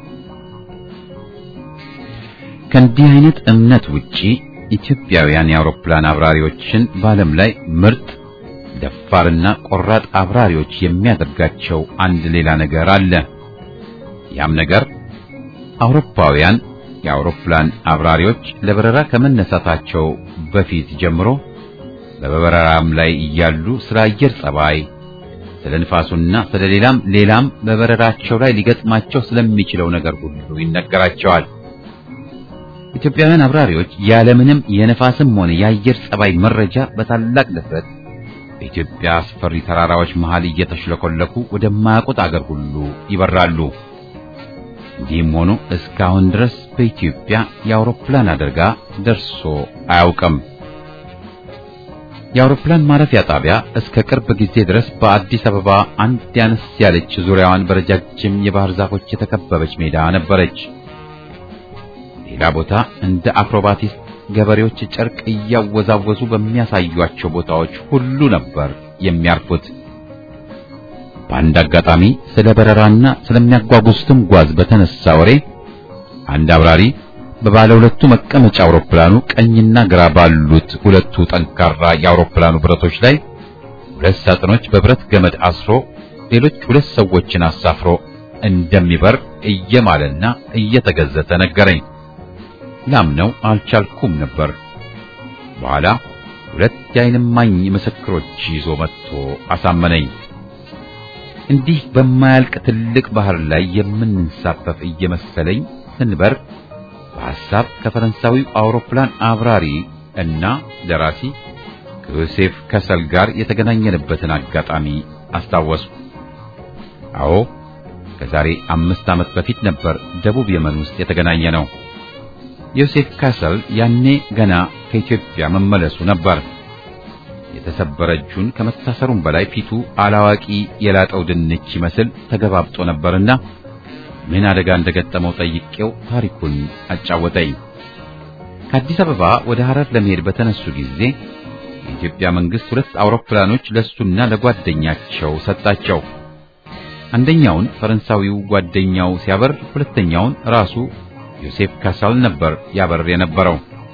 ከእንዲህ አይነት እምነት ውጪ ኢትዮጵያውያን የአውሮፕላን አብራሪዎችን በዓለም ላይ ምርጥ ደፋርና ቆራጥ አብራሪዎች የሚያደርጋቸው አንድ ሌላ ነገር አለ። ያም ነገር አውሮፓውያን የአውሮፕላን አብራሪዎች ለበረራ ከመነሳታቸው በፊት ጀምሮ በበረራም ላይ እያሉ ስለ አየር ጸባይ፣ ስለ ንፋሱና ስለ ሌላም ሌላም በበረራቸው ላይ ሊገጥማቸው ስለሚችለው ነገር ሁሉ ይነገራቸዋል። ኢትዮጵያውያን አብራሪዎች ያለምንም የነፋስም ሆነ የአየር ጸባይ መረጃ በታላቅ ድፍረት በኢትዮጵያ አስፈሪ ተራራዎች መሃል እየተሽለኮለኩ ወደማያውቁት አገር ሁሉ ይበራሉ። እንዲህም ሆኖ እስካሁን ድረስ በኢትዮጵያ የአውሮፕላን አደጋ ደርሶ አያውቅም። የአውሮፕላን ማረፊያ ጣቢያ እስከ ቅርብ ጊዜ ድረስ በአዲስ አበባ አንድ ያነስ ያለች ዙሪያዋን በረጃጅም የባህር ዛፎች የተከበበች ሜዳ ነበረች። ሌላ ቦታ እንደ አክሮባቲስት ገበሬዎች ጨርቅ እያወዛወዙ በሚያሳዩአቸው ቦታዎች ሁሉ ነበር የሚያርፉት። በአንድ አጋጣሚ ስለ በረራና ስለሚያጓጉዙትም ጓዝ በተነሳ ወሬ አንድ አብራሪ በባለ ሁለቱ መቀመጫ አውሮፕላኑ ቀኝና ግራ ባሉት ሁለቱ ጠንካራ የአውሮፕላኑ ብረቶች ላይ ሁለት ሳጥኖች በብረት ገመድ አስሮ ሌሎች ሁለት ሰዎችን አሳፍሮ እንደሚበር እየማለና እየተገዘተ ነገረኝ። ላምነው አልቻልኩም ነበር። በኋላ ሁለት የዓይን እማኝ ምስክሮች ይዞ መጥቶ አሳመነኝ። እንዲህ በማያልቅ ትልቅ ባህር ላይ የምንንሳፈፍ እየመሰለኝ ስንበር በሐሳብ ከፈረንሳዊው አውሮፕላን አብራሪ እና ደራሲ ከዮሴፍ ከሰል ጋር የተገናኘንበትን አጋጣሚ አስታወስኩ። አዎ ከዛሬ አምስት ዓመት በፊት ነበር ደቡብ የመን ውስጥ የተገናኘ ነው። ዮሴፍ ካሰል ያኔ ገና ከኢትዮጵያ መመለሱ ነበር። የተሰበረ እጁን ከመታሰሩም በላይ ፊቱ አላዋቂ የላጠው ድንች ይመስል ተገባብጦ ነበርና ምን አደጋ እንደገጠመው ጠይቄው ታሪኩን አጫወተኝ። ከአዲስ አበባ ወደ ሐረር ለመሄድ በተነሱ ጊዜ የኢትዮጵያ መንግስት ሁለት አውሮፕላኖች ለሱና ለጓደኛቸው ሰጣቸው። አንደኛውን ፈረንሳዊው ጓደኛው ሲያበር፣ ሁለተኛውን ራሱ ዮሴፍ ካሳል ነበር ያበር የነበረው።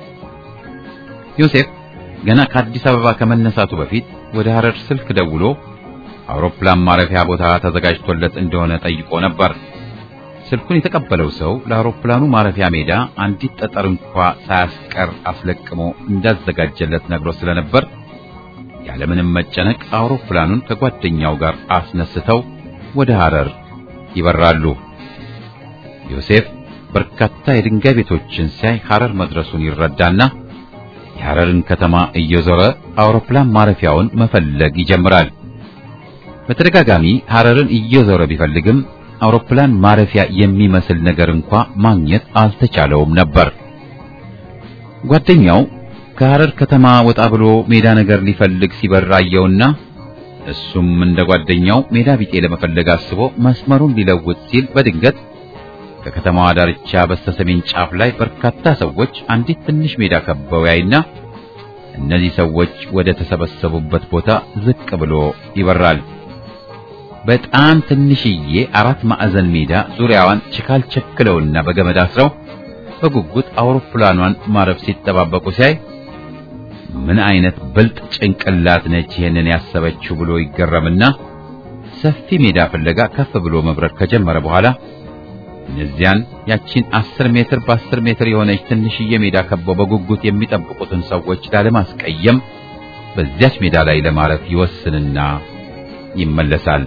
ዮሴፍ ገና ከአዲስ አበባ ከመነሳቱ በፊት ወደ ሐረር ስልክ ደውሎ አውሮፕላን ማረፊያ ቦታ ተዘጋጅቶለት እንደሆነ ጠይቆ ነበር። ስልኩን የተቀበለው ሰው ለአውሮፕላኑ ማረፊያ ሜዳ አንዲት ጠጠር እንኳ ሳያስቀር አስለቅሞ እንዳዘጋጀለት ነግሮ ስለነበር ያለምንም መጨነቅ አውሮፕላኑን ከጓደኛው ጋር አስነስተው ወደ ሐረር ይበራሉ። ዮሴፍ በርካታ የድንጋይ ቤቶችን ሲያይ ሐረር መድረሱን ይረዳና የሐረርን ከተማ እየዞረ አውሮፕላን ማረፊያውን መፈለግ ይጀምራል። በተደጋጋሚ ሐረርን እየዞረ ቢፈልግም አውሮፕላን ማረፊያ የሚመስል ነገር እንኳ ማግኘት አልተቻለውም ነበር። ጓደኛው ከሐረር ከተማ ወጣ ብሎ ሜዳ ነገር ሊፈልግ ሲበር አየውና እሱም እንደ ጓደኛው ሜዳ ቢጤ ለመፈለግ አስቦ መስመሩን ሊለውጥ ሲል በድንገት ከከተማዋ ዳርቻ በስተሰሜን ጫፍ ላይ በርካታ ሰዎች አንዲት ትንሽ ሜዳ ከበው ያይና እነዚህ ሰዎች ወደ ተሰበሰቡበት ቦታ ዝቅ ብሎ ይበራል። በጣም ትንሽዬ አራት ማዕዘን ሜዳ ዙሪያዋን ችካል ቸክለውና በገመድ አስረው በጉጉት አውሮፕላኗን ማረፍ ሲጠባበቁ ሲያይ ምን አይነት ብልጥ ጭንቅላት ነች ይሄንን ያሰበችው ብሎ ይገረምና ሰፊ ሜዳ ፍለጋ ከፍ ብሎ መብረር ከጀመረ በኋላ እነዚያን ያቺን አስር ሜትር በአስር ሜትር የሆነች ትንሽዬ ሜዳ ከበው በጉጉት የሚጠብቁትን ሰዎች ላለማስቀየም በዚያች ሜዳ ላይ ለማረፍ ይወስንና ይመለሳል።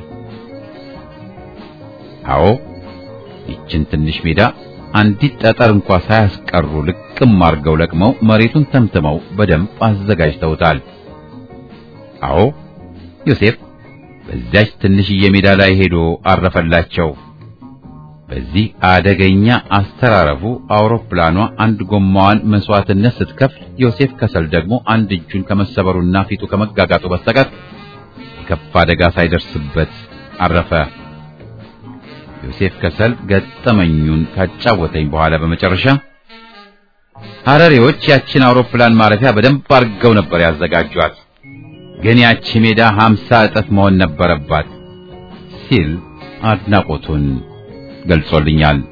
አዎ ይችን ትንሽ ሜዳ አንዲት ጠጠር እንኳ ሳያስቀሩ ልቅም አርገው ለቅመው መሬቱን ተምትመው በደንብ አዘጋጅተውታል። አዎ ዮሴፍ በዚያች ትንሽዬ ሜዳ ላይ ሄዶ አረፈላቸው። በዚህ አደገኛ አስተራረፉ አውሮፕላኗ አንድ ጎማዋን መስዋዕትነት ስትከፍል፣ ዮሴፍ ከሰል ደግሞ አንድ እጁን ከመሰበሩና ፊቱ ከመጋጋጡ በስተቀር የከፋ አደጋ ሳይደርስበት አረፈ። ዮሴፍ ከሰል ገጠመኙን ካጫወተኝ በኋላ በመጨረሻ ሐረሬዎች ያችን አውሮፕላን ማረፊያ በደንብ አድርገው ነበር ያዘጋጇት፣ ግን ያቺ ሜዳ ሀምሳ እጥፍ መሆን ነበረባት ሲል አድናቆቱን ገልጾልኛል።